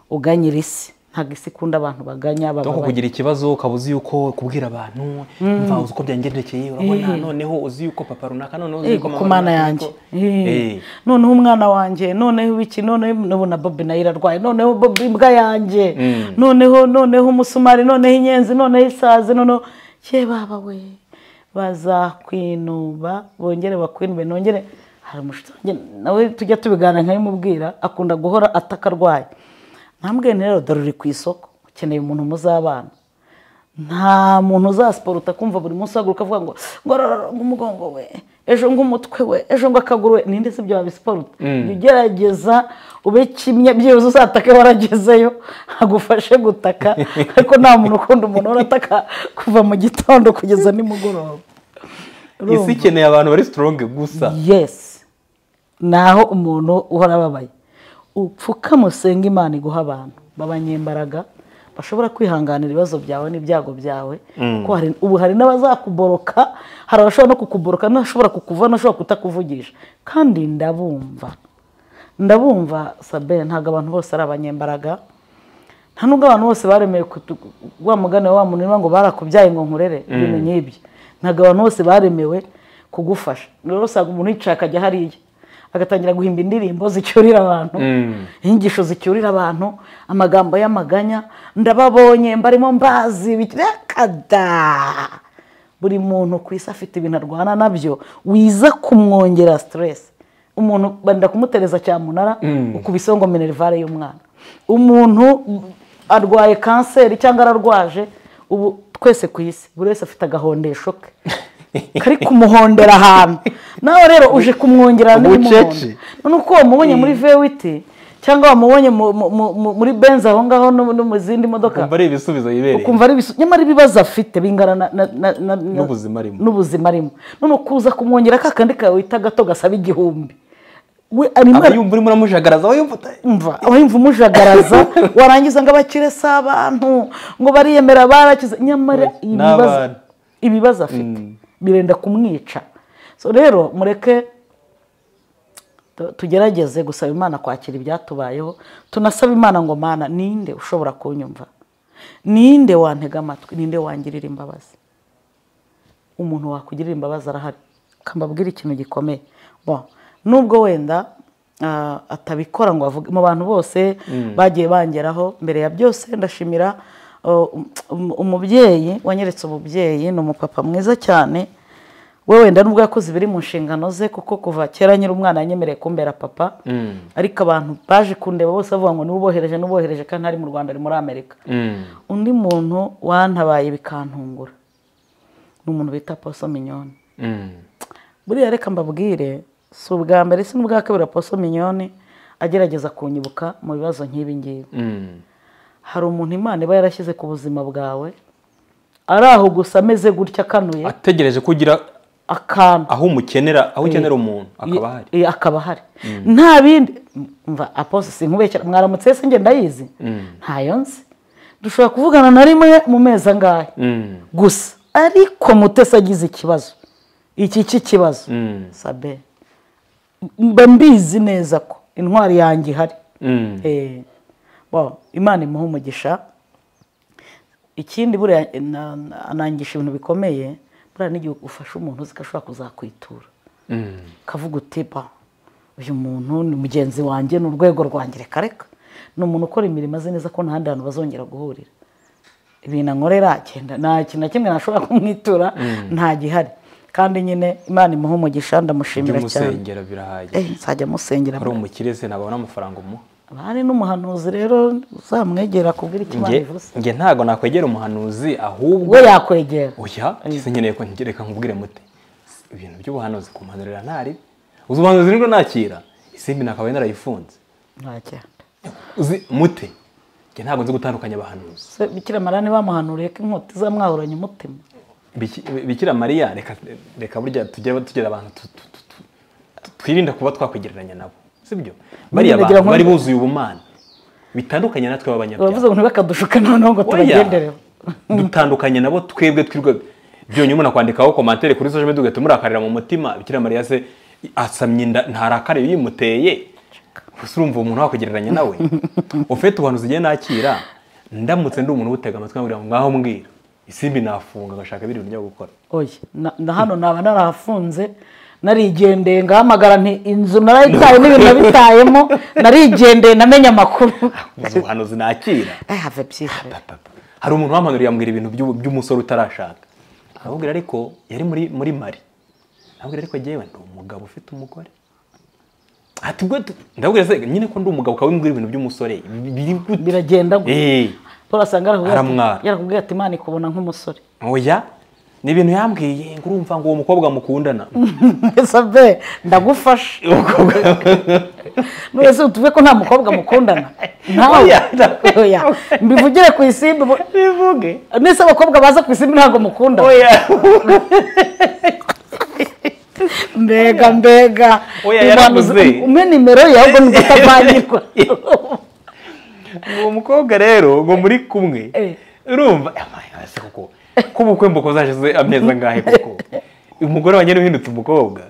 S1: uganyira isi ntabwo isi ikunda abantu baganya
S2: Doko
S1: bababaye
S2: kugira ikibazo ukaba uzi yuko kubwira abantu mva uzi uko byangendekeye urabona noneho uzi yuko papa runaka noneho uzi
S1: yego
S2: yuko
S1: ku mana yanjye
S2: runaka, ariko-
S1: Eh.
S2: Eh.
S1: noneho umwana wanjye noneho iki noneho n'ubu na bobi nayo irarwaye noneho bobi imbwa yanjye noneho noneho umusumari noneho inyenzi noneho isazi noneho ye baba we bazakwinuba bongere bakwinube nongere hari umushuti wanjye nawe tujya tubiganira nkabimubwira akunda guhora ataka arwaye ntambwe rero dore uri ku isoko ukeneye umuntu muzabana nta muntu uzasiporuta kumva buri munsi uhaguruka avuga ngo ngorororo umugongo we ejo ng'umutwe we ejo ng'akaguru we ninde si ibyo wabisiporuta jya ugerageza ube kimwe byibuze uzatake waragezeyo hagufashe gutaka ariko nta muntu ukunda umuntu urataka kuva mu gitondo kugeza nimugoroba
S2: isi ikeneye abantu bari sitoronge gusa
S1: yesi ni aho umuntu uhora ababaye upfukamusenge imana iguha abantu b'abanyembaraga bashobora kwihanganira ibibazo byawe n'ibyago byawe kuko hari- ubu hari n'abazakuboroka hari abashobora no kukuboroka n'abashobora kukuva n'abashobora kutakuvugisha kandi ndabumva ndabumva sabe ntabwo abantu bose ari abanyembaraga nta nubwo abantu bose baremeye kutu- wa mugani wa muntu niba ngo barakubyaye ngo nkurere ibintu nk'ibyo ntabwo abantu bose baremewe kugufasha rero usanga umuntu yicaye akajya hariya agatangira guhimba indirimbo zicyurira abantu inyigisho zicyurira abantu amagambo y'amaganya ndababonye mbarimo mbazi bit- rekada buri muntu ku isi afite ibintu arwana nabyo wiza kumwongera siteresi umuntu benda kumutereza cyamunara ukubiseho ngo minerivare y'umwana umuntu arwaye kanseri cyangwa ararwaje ubu twese ku isi buri wese afite agahondesho ke kari kumuhondera ahantu nawe rero uje kumwongerera andi muhondo
S2: Ubucece.
S1: none uko wamubonye muri vewiti cyangwa wamubonye mu- mu- mu- muri benzi aho ngaho no no mu zindi modoka
S2: ukumva ari ibisubizo yibereye
S1: ukumva ari ibisu- nyamara ibibazo afite bingana na- na- na- na- na-
S2: N'ubuzima arimo.
S1: n'ubuzima arimo none ukuza kumwongera ka kandi kawe wita gato gasaba igihumbi we arimo
S2: aba yumva urimo uramujagaraza aba yumva uta-
S1: umva abahimva umujagaraza warangiza ngo abakire si abantu ngo bariyemera barakize nyamara
S2: Oya, ni
S1: ibibazo
S2: abana.
S1: ibibazo afite birenda kumwica so rero mureke tu- tugerageze gusaba imana kwakira ibyatubayeho tunasaba imana ngo mana ninde ushobora kunyumva ninde wantega amatwi ninde wangirira imbabazi umuntu wakugirira imbabazi arahari kambabwira ikintu gikomeye Bon, nubwo wenda ah, atabikora ngo avuge mu bantu bose bagiye bangeraho mbere ya byose ndashimira oh, um- um- umubyeyi wanyeretse umubyeyi ni umupapa mwiza cyane we wenda nubwo yakoze ibiri mu nshingano ze kuko kuva kera nyiri umwana yanyemereye kumbera papa ariko abantu baje kundeba bose bavuga ngo niwe ubohereje n'ubohereje kandi ntari mu rwanda ari muri amerika undi muntu wantabaye bikantungura ni umuntu bita poso minyoni buriya reka mbabwire si ubwa mbere si n'ubwa kabiri poso minyoni agerageza kunyibuka mu bibazo nk'ibi ngibi hari umuntu imana iba yarashyize ku buzima bwawe ari aho gusa ameze gutya akanuye
S2: ategereje ko ugira
S1: akantu
S2: aho umukenera aho ukenera umuntu akaba ahari
S1: Ye- akaba ahari nta bindi mva aposto si nkubekera mwaramutse se njye ndayizi ntayo nzi dushobora kuvugana na rimwe mu mezi angahe
S2: Mm.
S1: gusa ariko mutesi agize ikibazo iki cy'ikibazo sabe mba mbizi neza ko intwari yanjye ihari
S2: Mm.
S1: Eh, bo, imana imuha umugisha ikindi buriya na- na- anangisha ibintu bikomeye buriya n'igihe ufashe umuntu uzi ko ashobora kuzakwitura
S2: Mm.
S1: ukavuga uti ba uyu muntu ni mugenzi wanjye ni urwego rwanjye reka reka ni umuntu ukora imirimo azi neza ko nta handi hantu bazongera guhurira ibintu ankorera agenda nta kintu na kimwe nashobora kumwitura nta gihari kandi nyine imana imuha umugisha ndamushimira cyane
S2: by'umusengera birahagije
S1: Eh, nzajya musengera
S2: ari umukire se ntabwo abona amafaranga umuha
S1: bari n'umuhanuzi rero uzamwegera kubwira icyo imana
S2: Nge-
S1: ivuze
S2: nge ntabwo nakwegera umuhanuzi ahubwo
S1: we yakwegera
S2: oya kese nkeneye ko ngereka nkubwire mute ibintu by'ubuhanuzi kumpanurira ntari uzi ubuhanuzi nibwo nakira isimbi nakabaye narayifunze
S1: ntagenda
S2: uzi mute nge ntabwo nzi gutandukanya abahanuzi
S1: Se, bikira marani bamuhanuriye ko inkota izamwahuranya umutima
S2: Biki- bikira mariya reka reka burya tujye tugira abantu tu- tu- tu- tu- tu- twirinda kuba twakwigereranya nabo sibyo bariya
S1: ndagira
S2: bantu
S1: ngo-
S2: bari buzuye ubumana bitandukanye natwe b'abanyabyaha
S1: bavuze ngo ntibakadushuka noneho ngo tubagendereho
S2: dutandukanye nabo twebwe twirwa byonyine umuntu akwandikaho komantere kuri social media ugahita umurakarira mu mutima bikira mariya se asamye inda ntarakare yimuteye gusa urumva uwo muntu wakugereranya nawe ufite ubuhanuzi ugiye nakira ndamutse ndi umuntu ubutega amatwi nkagira ngo mwaho mbwira isimbi nafunga ngashaka ibindi bintu byo gukora
S1: oya na, na hano naba narahafunze narigendeye ngahamagara nti inzu narayitaye n'ibintu nabitayemo narigendeye namenye amakuru
S2: uzi ubuhanuzi nakira
S1: Eh, have a peace.
S2: Papa. hari umuntu wamanuriye ambwira ibintu by'u- by'umusore utarashaka aramubwira ariko yari muri muri mari aramubwira ariko yewe ndi umugabo ufite umugore ati ubwo tu- ndababwira se nyine ko ndi umugabo ukaba wimbwira ibintu by'umusore biri gute
S1: biragenda ngo
S2: Eh,
S1: paul asanga yarakubwiye ati-
S2: Aramwara.
S1: yarakubwiye ati imana ikubona nk'umusore
S2: oya ni ibintu yambwiye ngo urumva ngo uwo mukobwa mukundana
S1: mbese abe ndagufasha mwese tuve ko nta mukobwa mukundana ntawe
S2: Oya, ntawe.
S1: Oya. mbivugire ku isimbi mu-
S2: bivuge
S1: nese abakobwa baza ku isimbi ntabwo mukunda
S2: oya
S1: mbega mbega
S2: Oya,
S1: Uyu muntu uzi-
S2: yaravuze.
S1: umpe nimero ye ahubwo ni udatavangirwa
S2: uwo mukobwa rero ngo muri kumwe
S1: Eh.
S2: urumva amaye hasi koko k'ubukwe mbuko zashize amezi angahe koko umugore wanjye niwe uhindutse umukobwa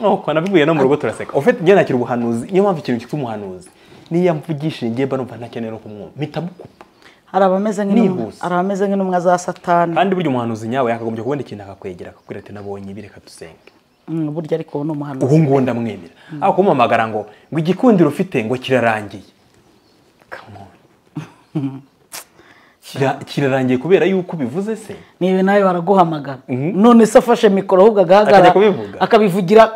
S2: nuko nabivuye no mu rugo turaseka ufite njye nakira ubuhanuzi niyo mpamvu ikintu cyitwa umuhanuzi niyo mvugishije njye mba numva ntakeneye no kumwumva mpita mukupa
S1: hari abameze nk'intumwa
S2: Nihuse.
S1: hari abameze nk'intumwa za satani
S2: kandi burya umuhanuzi nyawe yakagombye kubona ikintu akakwegera akakubwira ati nabonye ibi reka dusenge
S1: Mm, burya ariko uwo ni umuhanuzi
S2: ubu ngubu ndamwemera aho kumuhamagara ngo ngo igikundiro ufite ngo kirarangiye Come on. Kira- kirarangiye kubera yuko ubivuze se
S1: ni ibi nawe baraguhamagara
S2: Mhm.
S1: none se afashe mikoro ahubwo agahagarara
S2: Akajya kubivuga?
S1: akabivugira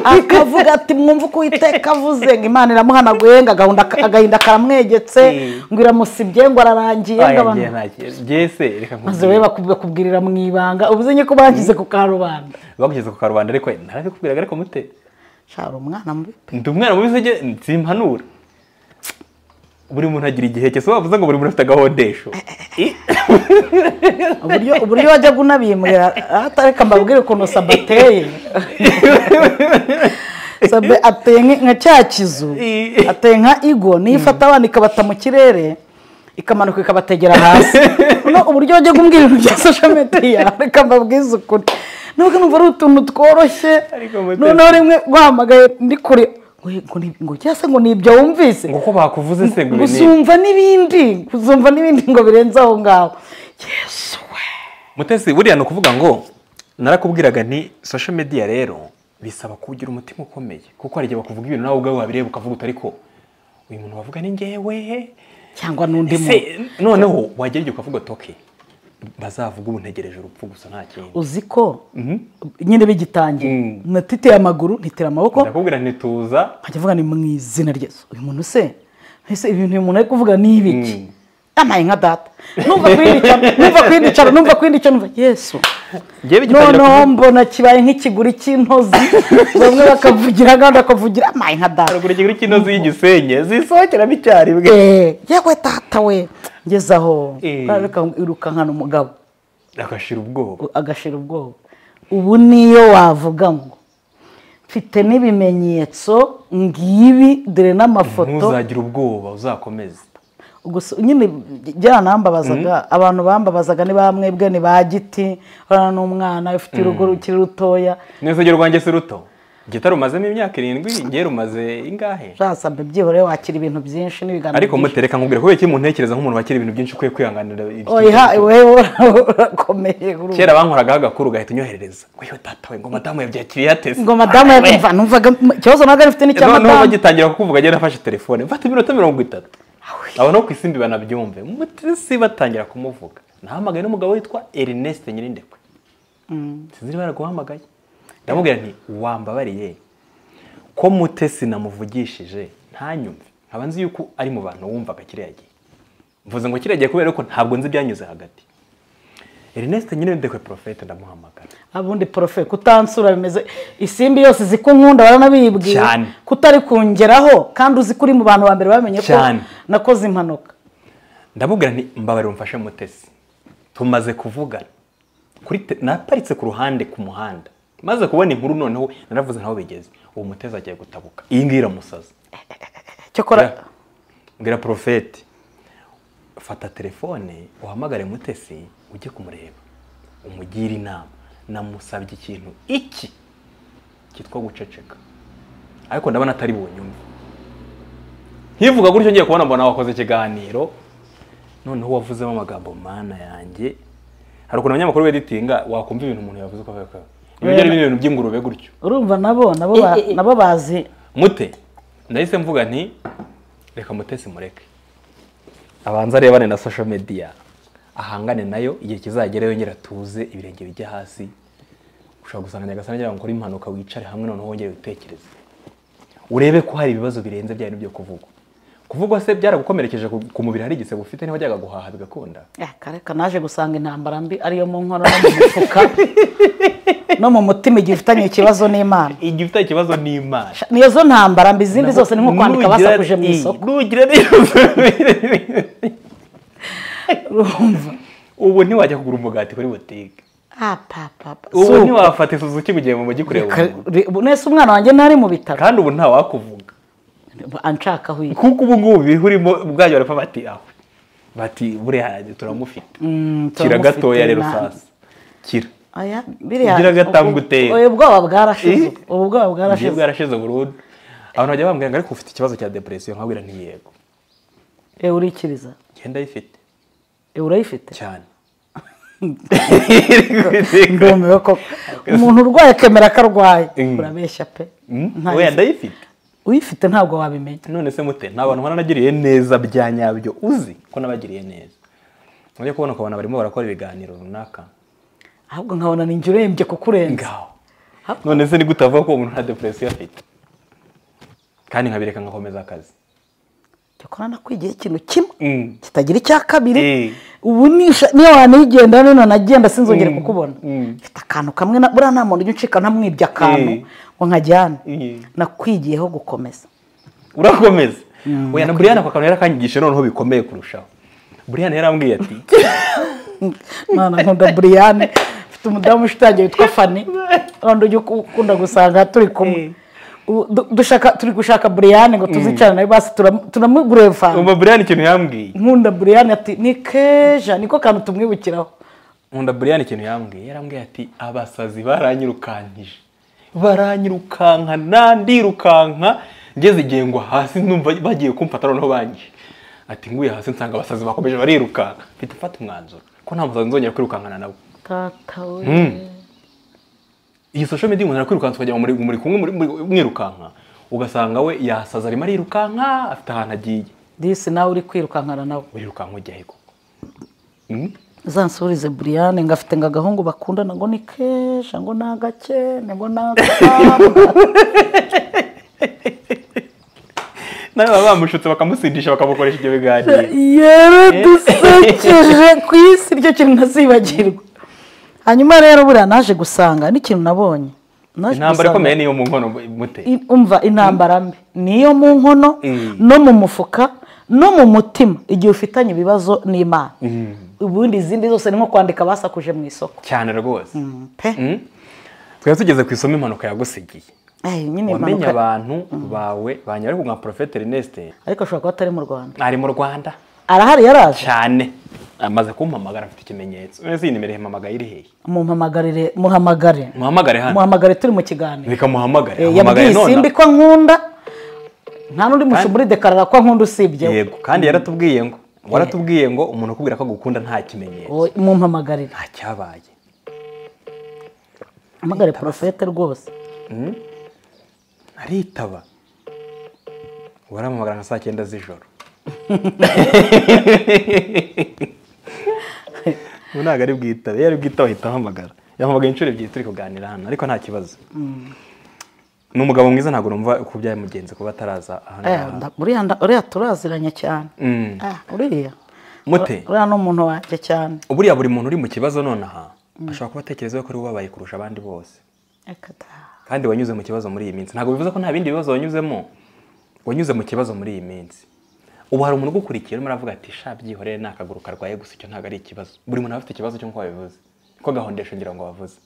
S1: akavuga ati mwumve uko uwiteka avuze ngo imana iramuhanaguye ngo agahunda- agahinda karamwegetse
S2: Mm.
S1: ngo iramusibye ngo ararangiye ngo
S2: Aya,
S1: abantu
S2: ngiye ntakiye. Ngiye se reka
S1: maze
S2: nkubwire.
S1: wowe baku- bakubwirira mu ibanga ubuze nyine ko bangize ku karubanda
S2: bagugeze ku karubanda ariko ntarakubwiraga ariko mute
S1: shara umwana mubi
S2: ndi umwana mubisege nsimpanura buri muntu agira igihe cye si wavuze ngo buri muntu afite agahodesho I-
S1: uburyo uburyo wajyaga unabimurira atareka mbabwire ukuntu sabateye sabe ateye nk- nka cya kizu
S2: I-
S1: ateye nka igo niyo ifata abana ikabata mu kirere ikamanuka ikabategera hasi no uburyo wajyaga umbwira ibintu bya social media reka mbabwize ukuri nubwo numva ari utuntu tworoshye
S2: Ariko mutesi-
S1: noneho rimwe guhamagaye ndi kure ngo- ngo ni- ngo cyangwa se ngo ni ibyo wumvise
S2: ngo ko bakuvuze se ngo ibi ni
S1: guzumva n'ibindi guzumva n'ibindi ngo birenze aho ngaho yesu we
S2: mutesi buriya ni ukuvuga ngo narakubwiraga nti social media rero bisaba kugira umutima ukomeye kuko hari igihe bakuvuga ibintu nawe ubwawe wabireba ukavuga uti ariko uyu muntu wavuga ni ngewe
S1: cyangwa n'undi
S2: ese
S1: muntu
S2: noneho wagira igihe ukavuga toke bazavuga ubu ntegereje urupfu gusa nta kindi
S1: uzi ko nyine bigitangira
S2: Mm.
S1: natiteye amaguru nitera amaboko
S2: ndakubwira nti tuza
S1: nkajya avuga ni mu izina rye uyu muntu se ese ibintu uyu muntu ari kuvuga ni ibiki
S2: Mm.
S1: yamaye nka data numva kwindicaro numva kwindicaro numva kwindicaro numva yesu
S2: ngewe igitangira
S1: noneho
S2: kuvuga-
S1: mbona kibaye nk'ikiguri cy'intozi bamwe bakavugira abandi bakavugira amaye nka data
S2: haruguru ikiguri cy'inozi y'igisenye zisohokeramo icyarimwe
S1: Eh, yewe data we ngeze aho
S2: Eh.
S1: Ariko irukankana umugabo
S2: agashira ubwoba
S1: agashira ubwoba ubu niyo wavuga ngo mfite n'ibimenyetso ngibi dore n'amafoto
S2: ntuzagira ubwoba uzakomeze
S1: gusa nyine byaranambabazaga abantu bambabazaga ni bamwe bwe ni ba giti urana n'umwana ufite urugo rukiri rutoya
S2: n'urusengero rwanjye si ruto gita rumazemo imyaka irindwi ngewe rumaze ingahe
S1: byasambe byihore wakira ibintu byinshi n'ibiganiro
S2: ariko
S1: byinshi.
S2: mutereka nkubwira kubera iki muntekereza nk'umuntu wakira ibintu byinshi ukwiye kwihanganira ibyo
S1: oya wewe urakomeye uru-
S2: kera bankoragaho agakuru ugahita unyoherereza ngo yo data we ngo madamu yabyakiriye ateze
S1: ngo madamu yabimva numvaga ikibazo nawe arifite n'icya
S2: noneho
S1: madamu
S2: bagitangira kukuvuga agenda afashe telefone mfata iminota mirongo itatu abo no ku isimbi banabyumve mutesi batangira kumuvuga nahamagaye n'umugabo witwa Ernest Nyirindekwe sinzi niba yaraguhamagaye ndamubwira nti wambabariye ko mutesi namuvugishije ntanyumve nkaba nzi yuko ari mu bantu wumvaga kiriya gihe mvuze ngo kiriya gihe kubera ko ntabwo nzi ibyanyuze hagati Ernest Nyirindekwe Prophet ndamuhamagara
S1: abundi porofe kutansura bimeze isimbi yose izi ko nkunda baranabibwira
S2: Cyane.
S1: kutari kungeraho kandi uzi ko uri mu bantu ba mbere bamenye ko
S2: Cyane.
S1: nakoze impanuka
S2: ndamubwira nti mbabarira umfashe mutesi tumaze kuvugana kuri te- naparitse ku ruhande ku muhanda maze kubona inkuru noneho naravuze ntaho bigeze uwo mutesi agiye gutabuka iyi ngiyi iramusaza
S1: cyakora
S2: mbwira porofeti fata telefone uhamagare mutesi ujye kumureba umugire inama namusabye ikintu iki cyitwa guceceka ariko ndabona atari bunyumve nkivuga gutyo ngiye kubona mbona wakoze ikiganiro noneho wavuzemo amagambo mana yanjye hari ukuntu abanyamakuru beditinga wakumva ibintu umuntu yavuze uko avuga ko ibigera ibintu by'ingurube gutyo
S1: urumva nabo nabo ba-
S2: Eh, eh, eh.
S1: nabo bazi
S2: mute ndahise mvuga nti reka mutesi mureke abanza arebane na social media ahangane nayo igihe kizagera yongera atuze ibirenge bijya hasi ushobora gusanga nyagasani agira ngo ukore impanuka wicare hamwe noneho wongere witekereze urebe ko hari ibibazo birenze bya bintu byo kuvugwa kuvugwa se byaragukomerekeje ku- ku mubiri hari igisebo ufite niho wajyaga guhaha bigakunda
S1: Eh, kareka naje gusanga intambara mbi ariyo mu nkono no mu mufuka no mu mutima igihe ufitanye ikibazo n'imana
S2: igihe ufite ikibazo n'imana
S1: niyo zo ntambara mbi izindi zose ni nko kwandika
S2: Nugira-
S1: basakuje mu
S2: i-
S1: isoko
S2: nugira neza
S1: urumva
S2: ubu ntiwajya kugura umugati kuri butike
S1: ah papapa
S2: ubu ntiwafata isuzuki mu gihe mu mujyi kureba umuntu
S1: nese umwana wanjye ntari mu bitaro
S2: kandi ubu ntawakuvuga
S1: anshakaho iyi
S2: kuko ubu ngubu birimo ubwajya barapfa bati aho bati buriya turamufite
S1: Mm,
S2: kira
S1: turamufite
S2: gatoya rero
S1: na-
S2: sasa kira
S1: Aya, biriya
S2: Ugira agatambwe
S1: ubu-
S2: utera.
S1: ubu ubwoba bwarashize
S2: Eh?
S1: ubu ubwoba
S2: ugiye
S1: bwarashize
S2: bwarashize burundu abantu bajya bambwira ngo ariko ufite ikibazo cya depresiyo nkabwira ntiyego
S1: Eh, urikiriza
S2: ngenda ayifite
S1: Eh, urayifite
S2: cyane
S1: ndumiwe koko umuntu urwaye akemera ko arwaye
S2: Mm.
S1: urabeshya pe
S2: Mm,
S1: Nta-
S2: oya ndayifite
S1: uyifite ntabwo wabimenya
S2: none se mute nta bantu ubona nagiriye neza bya nyabyo uzi ko nabagiriye neza mujye kubona ukabona barimo barakora ibiganiro runaka
S1: ahubwo nkabona ninjye urembye kukurenza
S2: ngaho none se nigute avuga ko uwo muntu nta depresiyo afite kandi nkabireka ngakomeza akazi
S1: jya ukora nakwigiye ikintu kimwe
S2: Mm.
S1: kitagira icya
S2: Eh.
S1: kabiri ubu nisha- niyo wanigenda nino nagenda sinzongere
S2: Mm.
S1: kukubona
S2: Mm.
S1: mfite akantu kamwe na buriya nta muntu ujya uncika ntamwibye akantu
S2: Eh.
S1: ngo nkajyane
S2: Eh.
S1: nakwigiyeho gukomeza
S2: urakomeza oya na buriyani ako kantu yarakanyigisha noneho bikomeye kurushaho buriyani yarambwiye ati
S1: mwana nkunda buriyane mfite umudamu ushitangiye witwa fani rwanda ujya ukunda gusanga turi kumwe U- du- dushaka turi gushaka buriyane ngo tuzicarane nawe basi turam- turamugureva
S2: umva buriyani ikintu yambwiye
S1: nkunda buriyane ati ni keja niko kantu tumwibukiraho
S2: nkunda buriyani ikintu yambwiye yarambwiye ati abasazi baranyirukankije baranyirukankana ndirukanka ngeze igihe ngwa hasi numva bagiye kumfata noneho bangi ati nguye hasi nsanga abasazi bakomeje barirukanka mfite mfata umwanzuro ko nta musazi nzongera kwirukankana nawe
S1: tata we
S2: iyi social media umuntu arakwirukansa ukajya muri muri kumwe muri- muri- mwirukanka ugasanga we yasaza arimo arirukanka afite ahantu agiye
S1: disi nawe uri kwirukankana nawe
S2: urirukanka ujya he koko Mm?
S1: uzansubize buriyane ngo afite ngo agahungu bakundana ngo ni keja ngo ni agakene ngo ni agakamba
S2: nawe baba bamushutse bakamusindisha bakamukoresha ibyo biganiro
S1: yaradusekeje ku isi iryo kintu ntazibagirwa hanyuma rero buriya naje gusanga n'ikintu nabonye Naje
S2: intambara
S1: gusanga-
S2: ikomeye niyo mu nkono mute
S1: I- umva intambara mbi niyo mu nkono
S2: Mm.
S1: no mu mufuka no mu mutima igihe ufitanye ibibazo n'imana ubundi izindi zose ni nko kwandika basakuje mu isoko
S2: cyane rwose
S1: pe
S2: Mm? twari tugeze ku isomo impanuka yagusigiye
S1: Eh, nyine
S2: wamenye
S1: impanuka
S2: abantu bawe banyara ariko nka porofete Ernest
S1: ariko ashobora kuba atari mu rwanda
S2: ari mu rwanda
S1: arahari yaraje
S2: cyane amaze kumpamagara afite ikimenyetso none se iyi nimero ihamamagaye iri hehe
S1: mumpamagarire muhamagare
S2: muhamagare hano
S1: muhamagare turi mu kiganiro
S2: reka muhamagare
S1: Eh,
S2: Ahamagare
S1: yabwiye
S2: none.
S1: isimbi ko nkunda nta n'undi mushumba uridekarara ko nkunda usibye we.
S2: yego kandi yaratubwiye ngo waratubwiye ngo umuntu ukubwira ko agukunda nta kimenyetso
S1: Oya, mumpamagarire
S2: nta cyabaye
S1: hamagare porofete rwose
S2: aritaba waramuhamagara nka saa cyenda z'ijoro ubu ntabwo ari bwitabe iyo ari bwitabe ahita ahamagara yahamagaye inshuro ebyiri turi kuganira hano ariko nta kibazo ni umugabo mwiza ntabwo numva ku bya mugenzi kuba ataraza aha
S1: Eh,
S2: ngaha.
S1: nda- uriya nda- uriya turaziranye cyane
S2: Mm.
S1: Ah, uriya
S2: mute
S1: uriya ni umuntu wanjye cyane
S2: buriya buri muntu uri mu kibazo nonaha ashobora kuba atekereza ko ari we ubabaye kurusha abandi bose
S1: Reka da.
S2: kandi wanyuze mu kibazo muri iyi minsi ntabwo bivuze ko nta bindi bibazo wanyuzemo wanyuze mu kibazo muri iyi minsi ubu hari umuntu ugukurikiye urimo aravuga ati sha byihorere ni akaguru karwaye gusa icyo ntabwo ari ikibazo buri muntu aba afite ikibazo cy'uko wabivuze ko gahondesho ngira ngo wavuze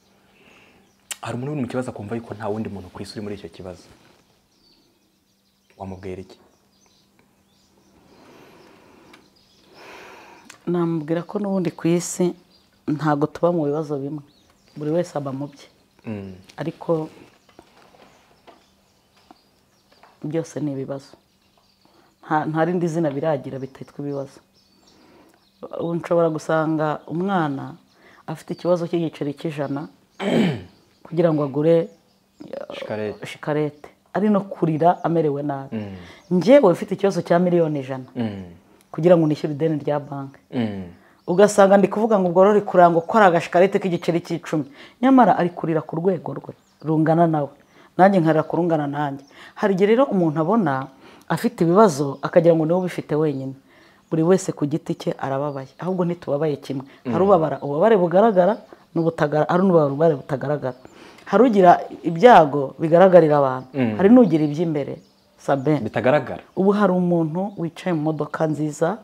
S2: hari umuntu uri mu kibazo akumva yuko nta wundi muntu ku isi uri muri icyo kibazo wamubwira iki
S1: namubwira ko n'ubundi ku isi ntabwo tuba mu bibazo bimwe buri wese aba mu bye
S2: Mm.
S1: ariko byose ni ibibazo nta nta rindi zina biragira bitatwa ibibazo ubu nshobora gusanga umwana afite ikibazo cy'igiceri cy'ijana kugira ngo agure
S2: shikarete
S1: shikarete ari no kurira amerewe nabi njyewe ufite ikibazo cya miliyoni ijana
S2: Mm.
S1: kugira ngo nishyure ideni rya banki
S2: Mm.
S1: ugasanga ndi kuvuga ngo bworore kurango ko ari agashikarete k'igiceri cy'icumi nyamara ari kurira ku rwego rwe rungana nawe nanjye nkarira kurungana nanjye hari igihe rero umuntu abona afite ibibazo akagira ngo niwe ubifite wenyine buri wese ku giti cye arababaye ahubwo ntitubabaye kimwe hari ubabara ububabare bugaragara n'ubutagara hari n'ububabare butagaragara hari ugira ibyago bigaragarira abantu hari n'ugira iby'imbere sabeni
S2: bitagaragara
S1: ubu hari umuntu wicaye mu modoka nziza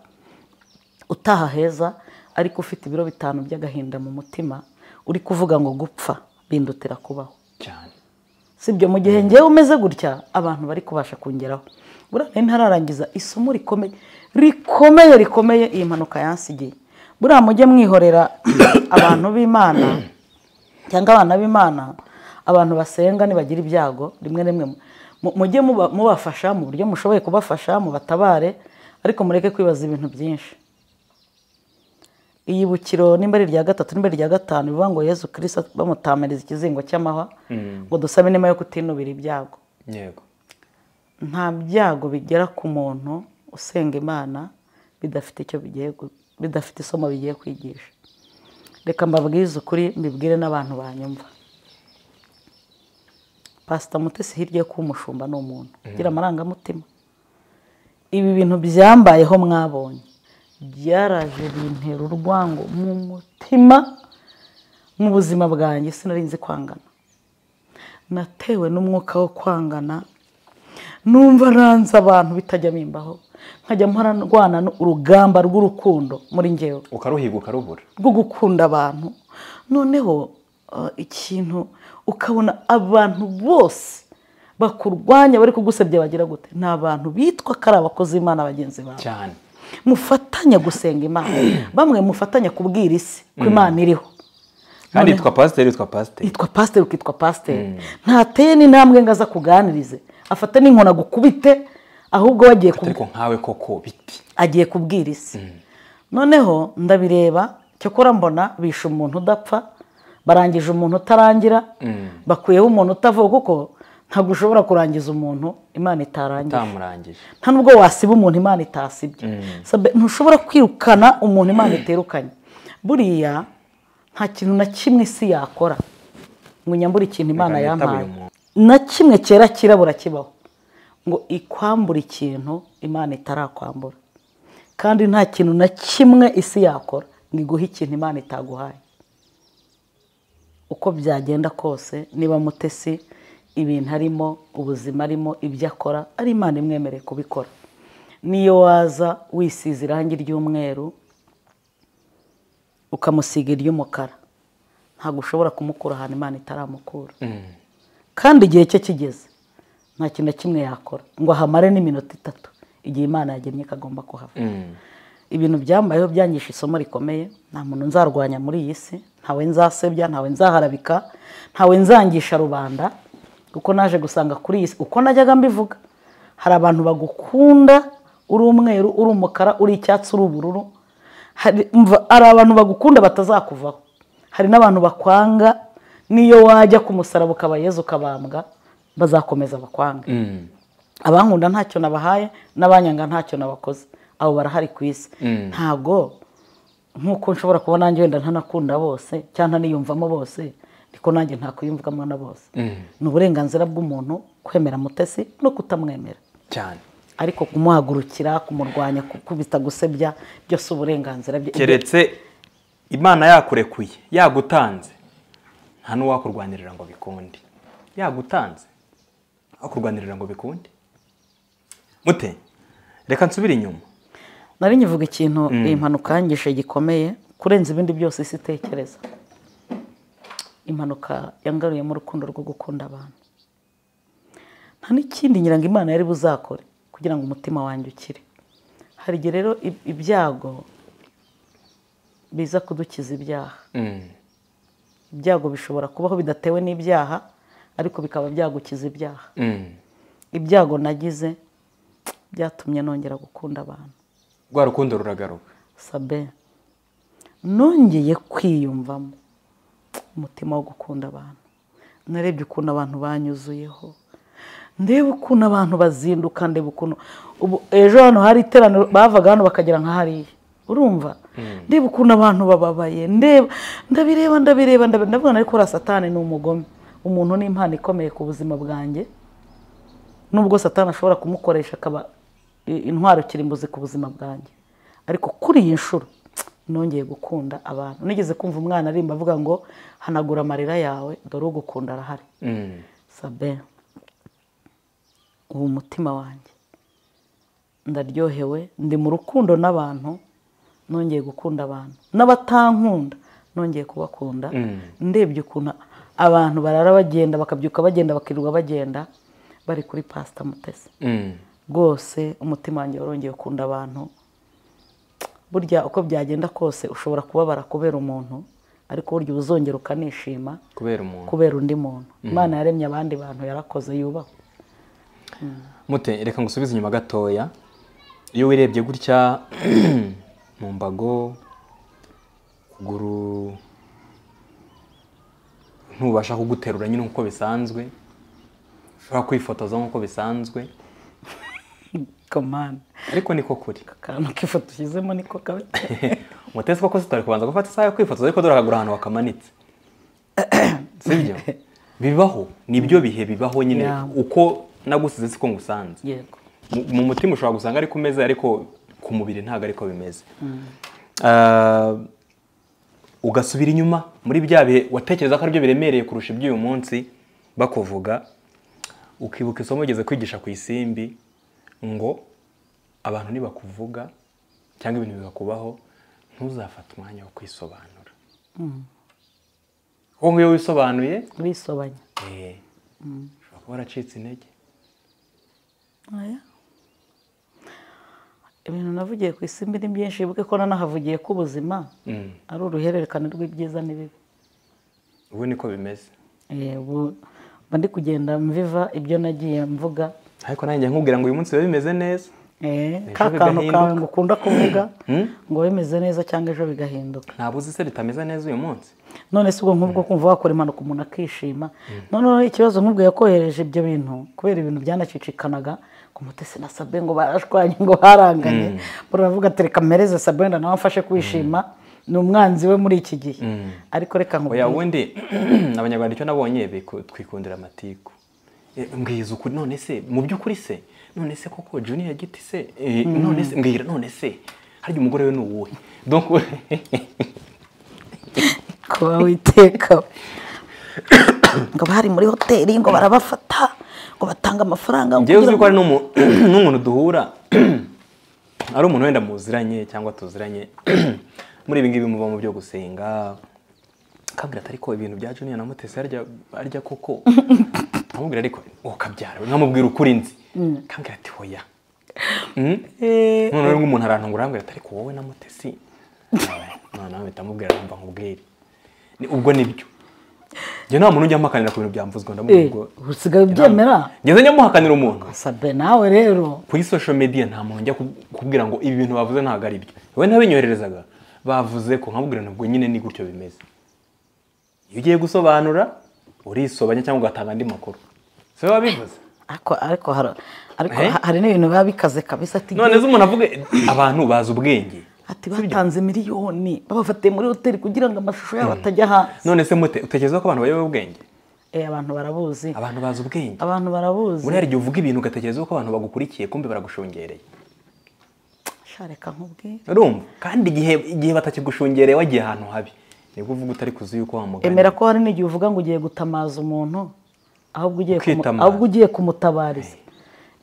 S1: utaha heza ariko ufite ibiro bitanu by'agahinda mu mutima uri kuvuga ngo gupfa bindutira kubaho
S2: cyane
S1: sibyo mu gihe ngewe umeze gutya abantu bari kubasha kongeraho buriya ntararangiza isomo rikomeye rikomeye rikomeye iyi mpanuka yansigiye buriya mujye mwihorera abantu b'imana cyangwa abana b'imana abantu basenga nibagira ibyago rimwe na rimwe mu- mujye muba- mubafasha mu buryo mushoboye kubafasha mubatabare ariko mureke kwibaza ibintu byinshi iyibukiro nimba ari irya gatatu nimba ari irya gatanu bivuga ngo yezu kirisita bamutamiriza ikizingo cy'amahwa ngo dusabe inema yo kutinubira ibyago
S2: yego
S1: nta byago bigera ku muntu usenga imana bidafite icyo bigiye gu- bidafite isomo bigiye kwigisha reka mbabwize ukuri mbibwire n'abantu banyumva pasita mutesi hirya yo kuba umushumba ni umuntu ugira amarangamutima ibi bintu byambayeho mwabonye byaraje bintera urwango mu mutima mu buzima bwanjye sinari nzi kwangana natewe n'umwuka wo kwangana numva ranze abantu bitajya bimbaho nkajya mpararwana urugamba rw'urukundo muri ngewe
S2: ukaruhiga ukarubura
S1: rwo gukunda abantu noneho eh, ikintu ukabona abantu bose bakurwanya bari kugusebya bagira gute ni abantu bitwa ko ari abakozi b'imana bagenzi bawe
S2: cyane
S1: mufatanya gusenga imana bamwe mufatanya kubwira isi ko imana iriho
S2: kandi
S1: Noneho-
S2: yitwa pasiteri yitwa pasiteri
S1: yitwa pasiteri ukitwa pasiteri ntateye n'intambwe ngo aze akuganirize afata n'inkoni agukubite ahubwo wagiye ku
S2: ariko nkawe koko biti
S1: agiye kubwira isi noneho ndabireba cyokora mbona bishe umuntu udapfa barangije umuntu utarangira bakuyeho umuntu utavuga kuko ntabwo ushobora kurangiza umuntu imana itarangije
S2: utamurangije
S1: nta nubwo wasiba umuntu imana itasibye Sabe, ntushobora kwirukana umuntu imana iterukanye buriya nta kintu na kimwe isi yakora ngo inyambure ikintu imana
S2: Reka nitabe
S1: yampaye
S2: uyu muntu.
S1: na kimwe cyera kirabura kibaho ngo ikwambure ikintu imana itarakwambura kandi nta kintu na kimwe isi yakora ngo iguhe ikintu imana itaguhaye uko byagenda kose niba mutesi ibintu arimo ubuzima arimo ibyo akora ari imana imwemereye kubikora niyo waza wisize irangi ry'umweru ukamusiga iry'umukara ntabwo ushobora kumukura ahantu imana itaramukura kandi igihe cye kigeze nta kintu na kimwe yakora ngo ahamare n'iminota itatu igihe imana yagennye ikagomba kuhava
S2: Mm.
S1: ibintu byambayeho byangisha isomo rikomeye nta muntu nzarwanya muri iyi si ntawe nzasebya ntawe nzaharabika ntawe nzangisha rubanda kuko naje gusanga kuri iyi si uko najyaga mbivuga hari abantu bagukunda uri umweru uri umukara uri icyatsi uri ubururu hari umva, hari abantu bagukunda batazakuvaho hari n'abantu bakwanga n'iyo wajya ku musaraba ukabayeza ukabambwa bazakomeza bakwange
S2: Mm.
S1: abankunda ntacyo nabahaye n'abanyanga ntacyo nabakoze abo barahari ku isi ntabwo nk'uko nshobora kuba nanjye wenda ntanakunda bose cyangwa ntaniyumvamo bose ariko nanjye ntakwiyumvamo na bose ni uburenganzira bw'umuntu kwemera mutesi no kutamwemera
S2: cyane
S1: ariko kumuhagurukira kumurwanya gukubita gusebya byose uburenganzira bye
S2: keretse imana yakurekuye yagutanze nta n'uwakurwanirira ngo bikunde yagutanze akurwanirira ngo bikunde mute reka nsubire inyuma
S1: nari nyivuga ikintu iyi mpanuka yangishe gikomeye kurenza ibindi byose isi itekereza impanuka yangaruyemo urukundo rwo gukunda abantu nta n'ikindi nyirango imana yari buzakore kugira ngo umutima wanjye ukire hari igihe rero ib- ibyago biza kudukiza ibyaha
S2: Mm.
S1: ibyago bishobora kubaho bidatewe n'ibyaha ariko bikaba byagukiza ibyaha
S2: Mm.
S1: ibyago nagize byatumye nongera gukunda abantu
S2: rwa rukundo ruragaruka
S1: sabe nongeye kwiyumvamo umutima wo gukunda abantu narebye ukuntu abantu banyuzuyeho ndebe ukuntu abantu bazinduka ndebe ukuntu ubu ejo hano hari iteraniro bavaga hano bakagera nka hariya urumva ndebe ukuntu abantu bababaye ndeba ndabireba ndabireba ndabireba ndavuga nari ko uriya satani ni umugome umuntu ni impano ikomeye ku buzima bwanjye nubwo satani ashobora kumukoresha akaba i- intwaro kirimbuzi ku buzima bwanjye ariko kuri iyi nshuro nongeye gukunda abantu nigeze kumva umwana arimba avuga ngo hanagura amarira yawe dore ugukunda arahari
S2: Mm.
S1: sabe ubu umutima wanjye ndaryohewe ndi mu rukundo n'abantu nongeye gukunda abantu n'abatankunda nongeye kubakunda
S2: Mm.
S1: ndebye ukuntu abantu barara bagenda bakabyuka bagenda bakirirwa bagenda bari kuri pasita mutesi
S2: Mm.
S1: rwose umutima wanjye warongeye ukunda abantu burya uko byagenda kose ushobora kubabara kubera umuntu ariko burya uba uzongera ukanishima
S2: kubera umuntu
S1: kubera undi muntu imana yaremye abandi bantu yarakoze yubahwe
S2: mute reka ngusubize inyuma gatoya iyo wirebye gutya mu mbago ukuguru ntubasha kuguterura nyine nk'uko bisanzwe ushobora kwifotoza nk'uko bisanzwe
S1: komana
S2: ariko niko kuri
S1: akantu k'ifoto ushyizemo niko kaba
S2: mutesi koko tutari kubanza gufata isaha yo kwifotoza ariko dore akagura ahantu wakamanitse sibyo bibaho nibyo bihe bibaho nyine
S1: Yeah.
S2: uko nagusize siko ngusanze
S1: yego
S2: Mu- mu mutima ushobora gusanga ari ku meza ariko ku mubiri ntabwo ariko bimeze Ah, ugasubira inyuma muri bya bihe watekereza ko aribyo biremereye kurusha iby'uyu munsi bakuvuga ukibuka isomo ugeze kwigisha ku isimbi ngo abantu nibakuvuga cyangwa ibintu bibakubaho ntuzafate umwanya wo kwisobanura kuko nk'iyo wisobanuye
S1: bisobanya
S2: eh, ushobora kuba waracitse intege
S1: Oya. ibintu navugiye ku isimbi ni byinshi wibuke ko nanahavugiye ko ubuzima
S2: Mm.
S1: ari uruhererekane rw'ibyiza n'ibibi
S2: ubu niko bimeze
S1: Eh, ubu mba ndi kugenda mviva ibyo nagiye mvuga
S2: ariko nanjye nkubwira ngo uyu munsi biba bimeze neza
S1: Eh,
S2: Ejo
S1: ka kantu
S2: bigahinduka.
S1: kawe ngo ukunda kuvuga
S2: Hmm?
S1: ngo bimeze neza cyangwa ejo bigahinduka
S2: ntabwo uzi se bitameze neza uyu munsi
S1: none si ubwo nk'ubwo kumva wakora impanuka umuntu akishima noneho ikibazo nk'ubwo yakohereje ibyo bintu kubera ibintu byanacicikanaga ku mutesi na sabe ngo barashwanye ngo baranganye buravuga ati reka mpereze sabe wenda nawe amfashe kwishima ni umwanzi we muri iki gihe ariko reka
S2: oya
S1: nkubwire
S2: ubundi abanyarwanda icyo nabonye biku- twikundira amatiku Eh, mbwiza ukuri none se mu by'ukuri se none se koko junior giti se Eh, none se mbwira none se harya umugore we ni uwuhe donc
S1: kuba witeka ngo bari muri hoteli ngo barabafata ngo batanga amafaranga
S2: njyewe uzi
S1: kugira
S2: ko
S1: ngo-
S2: ari n'umu- n'umuntu duhura ari umuntu wenda muziranye cyangwa tuziranye muri ibi ngibi muva mu byo gusenga akambwira ati ariko ibintu bya junior na mutesi harya harya koko nkamubwira ariko wowe ukabyara nkamubwira ukuri nzi akambwira ati hoya Mm?
S1: Eh,
S2: none rero umuntu arantungura arambwira ati ariko wowe na mutesi none nawe mpita mubwira aramba nkubwire Ni- ubwo nibyo njye nta muntu ujya ampakanira ku bintu byamvuzwe ndamubwira
S1: eh,
S2: ubwo
S1: usigaye ubyemera
S2: ngeze njya muhakanira umuntu
S1: sabe nawe rero
S2: kuri social media nta muntu njya kub- kubwira ngo ibi bintu bavuze ntabwo ari byo wowe ntabinyohererezaga bavuze ko nkabubwira ntabwo nyine ni gutyo bimeze iyo ugiye gusobanura urisobanya cyangwa ugatanga andi makuru si wowe wabivuze
S1: ariko ariko har- ariko
S2: Eh?
S1: ha- hari n'ibintu biba bikaze kabisa ati
S2: none se umuntu avuga abantu bazi ubwenge
S1: ati batanze miliyoni babafatiye muri hoteli kugira ngo amashusho yabo atajya hanze
S2: none se mute utekereza ko abantu bayobewe ubwenge
S1: Eh, abantu barabuzi
S2: abantu bazi ubwenge
S1: abantu barabuzi
S2: buriya hari igihe uvuga ibintu ugatekereza ko abantu bagukurikiye kumbe baragushungereye
S1: shareka nkubwire
S2: urumva kandi igihe igihe batakigushungereye wagiye ahantu habi nibwo uvuga utari kuzi yuko wamugana
S1: emera ko hari n'igihe uvuga ngo ugiye gutamaza umuntu ahubwo ugiye kumu-
S2: Ukitamaza.
S1: ahubwo ugiye kumutabariza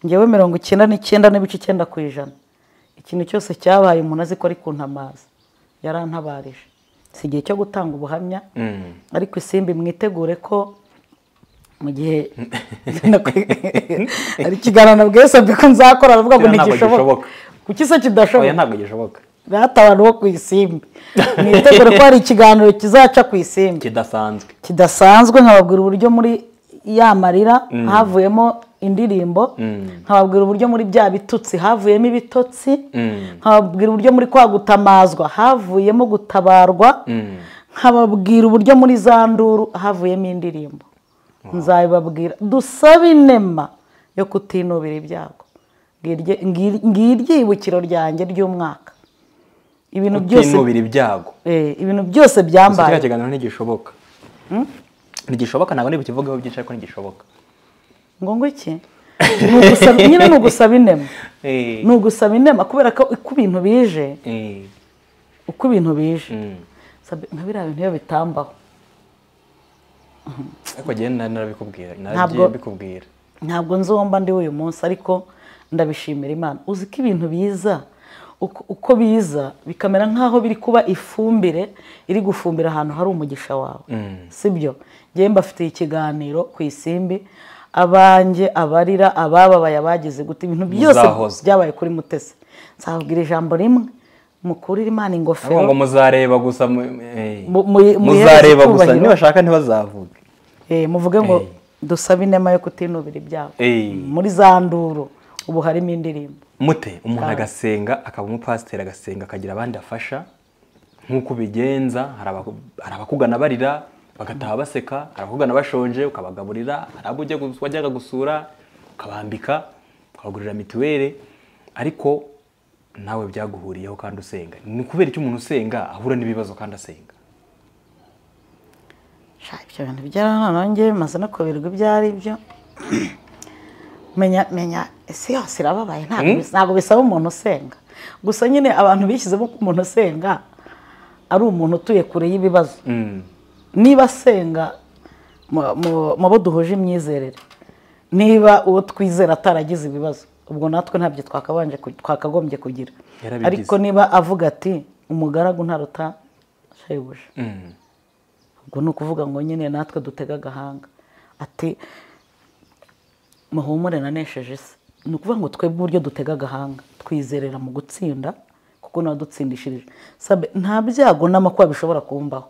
S1: ngewe mirongo icyenda n'icyenda n'ibice icyenda ku ijana ikintu cyose cyabaye umuntu azi ko ari kuntamaza yarantabarije si igihe cyo gutanga ubuhamya
S2: Mm.
S1: ariko isimbi mwitegure ko mu gihe ari ikiganiro bwese ko nzakora aravuga ngo
S2: Kiriya ntabwo
S1: ntigishoboka
S2: gishoboka.
S1: kuki se
S2: oya
S1: kidashoboka
S2: ntabwo gishoboka
S1: rata abantu bo ku isimbi mwitegure ko hari ikiganiro kizaca ku isimbi
S2: kidasanzwe
S1: kidasanzwe nkababwira uburyo muri ya marira havuyemo indirimbo nkababwira uburyo muri bya bitutsi havuyemo ibitotsi
S2: Mm.
S1: nkababwira uburyo muri kwa gutamazwa havuyemo gutabarwa nkababwira uburyo muri za nduru havuyemo indirimbo nzabibabwira dusabe inema yo kutinubira ibyago Ngirye- ngir- ngirye ibukiro ryanjye ry'umwaka ibintu byose
S2: utinubira ibyago
S1: eh, ibintu byose
S2: gusa
S1: byambaye
S2: kiriya kiganiro ntigishoboka ntigishoboka ntabwo ntibukivugeho byinshi ariko ntigishoboka
S1: ngo ngo iki Ni ugusaba- nyine ni ugusaba inema
S2: Eh,
S1: ni ugusaba inema kubera ko uko ibintu bije
S2: eh,
S1: uko ibintu bije
S2: mm.
S1: Sabi- nka biriya bintu iyo bitambaho
S2: ariko njyewe nari narabikubwira naragiye
S1: Ntabwo-
S2: mbikubwira
S1: ntabwo nzi uwo mba ndi uyu munsi ariko ndabishimira imana uzi ko ibintu biza uko- uko biza bikamera nk'aho biri kuba ifumbire iri gufumbira ahantu hari umugisha wawe
S2: Mm.
S1: sibyo njyewe mbafitiye ikiganiro ku isimbi abanjye abarira abababaye abagize gute ibintu byose
S2: Muzahoza.
S1: byabaye kuri mutesi nzababwira ijambo rimwe mukurire imana
S2: ariko ngo
S1: ingofero
S2: muzareba gusa mu- eh.
S1: Mu- mu- muhereze
S2: muzareba gusa
S1: icyubahiro.
S2: nibashaka ntibazavuge
S1: Eh, muvuge ngo
S2: Eh.
S1: dusabe inema yo kutinubira ibyago
S2: Eh.
S1: muri za nduru ubu harimo indirimbo
S2: mute umuntu
S1: Kandi.
S2: agasenga akaba umupasiteri agasenga akagira abandi afasha nk'uko ubigenza hari abaku- hari abakugana barira bagataha baseka hari abakugana bashonje ukabagaburira hari abo ujya gus- wajyaga gusura ukabambika ukabagurira mituweli ariko nawe byaguhuriyeho kandi usenga ni kubera icyo umuntu usenga ahura n'ibibazo kandi asenga
S1: Sha, ibyo bintu byarananonge bimaze no kubirwa ibyo ari byo menya menya isi yose irababaye ntabwo bis- ntabwo bisaba umuntu usenga gusa nyine abantu bishyizemo ko umuntu usenga ari umuntu utuye kure y'ibibazo
S2: Mm.
S1: niba asenga mu- mu- mu bo duhuje imyizerere niba uwo twizera ataragize ibibazo ubwo natwe ntabyo twakabanje ku- twakagombye kugira
S2: Yarabigize.
S1: ariko niba avuga ati umugaragu ntaruta shebuja
S2: Mm.
S1: ubwo ni ukuvuga ngo nyine natwe dutega agahanga ati muhumure nanesheje isi ni ukuvuga ngo twebwe uburyo dutega agahanga twizerera mu gutsinda kuko nawe dutsindishirije Sabe, nta byago n'amakuba bishobora kumbaho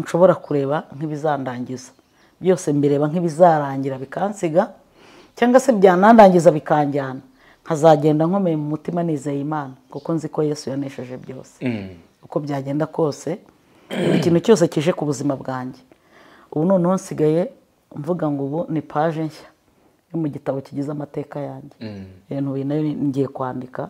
S1: nshobora kureba nk'ibizandangiza byose mbireba nk'ibizarangira bikansiga cyangwa se byanandangiza bikanjyana nkazagenda nkomeye mu mutima nizeye imana kuko nzi ko yesu yanesheje byose
S2: Mm.
S1: uko byagenda kose buri kintu cyose kije ku buzima bwanjye ubu noneho nsigaye mvuga ngo ubu ni paje nshya yo mu gitabo kigize amateka yanjye
S2: Mm.
S1: rero ubu nayo ngiye kwandika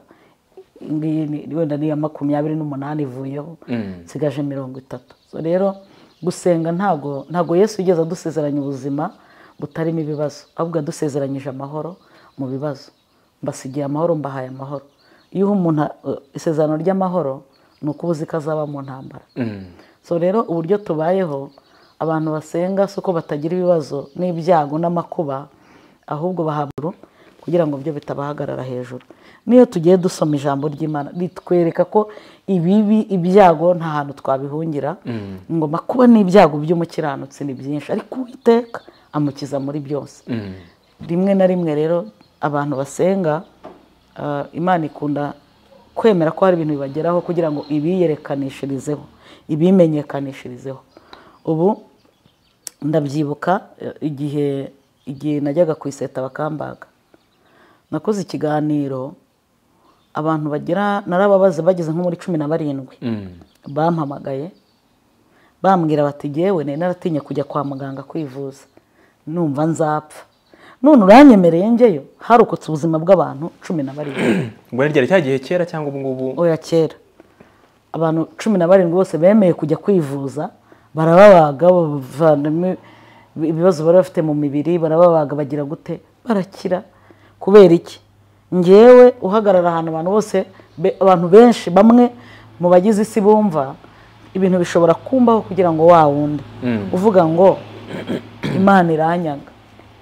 S1: Iyi ngiyi ni- wenda ni iya makumyabiri n'umunani ivuyeho
S2: Mm.
S1: nsigaje mirongo itatu So rero gusenga ntago ntago yesu yigeze adusezeranya ubuzima butarimo ibibazo ahubwo yadusezeranyije amahoro mu bibazo mbasigiye amahoro mbahaye amahoro iyo uha umuntu uh, isezerano ry'amahoro ni uko uba uzi ko azaba mu ntambara
S2: Mm.
S1: so rero uburyo tubayeho abantu basenga si uko batagira ibibazo n'ibyago n'amakuba ahubwo bahabwa kugira ngo byo bitabahagarara hejuru niyo tugiye dusoma ijambo ry'imana ritwereka ko ibibi ibyago nta hantu twabihungira ngo makuba n'ibyago by'umukiranutsi ni byinshi ariko uwiteka amukiza muri byose
S2: Mm.
S1: rimwe na rimwe rero abantu basenga ah, imana ikunda kwemera ko hari ibintu bibageraho kugira ngo ibiyerekanishirizeho ibimenyekanishirizeho ubu ndabyibuka eh, igihe igihe najyaga ku iseta bakambaga nakoze ikiganiro abantu bagera narababaze bageze nko muri cumi na barindwi
S2: Mm.
S1: bampamagaye bambwira bati ngewe nari naratinye kujya kwa muganga kwivuza numva nzapfa none uranyemereye njyeyo harokotse ubuzima bw'abantu cumi na barindwi
S2: ubwo ni ryari cya gihe kera cyangwa ubu ngubu
S1: oya kera abantu cumi na barindwi bose bemeye kujya kwivuza barababaga bavanamo ibibazo bari bafite mu mibiri barababaga bagira gute barakira kubera iki ngewe uhagarara ahantu abantu bose be- abantu benshi bamwe mu bagize isi bumva ibintu bishobora kumbaho kugira ngo wa wundi
S2: Mm.
S1: uvuga ngo imana iranyaga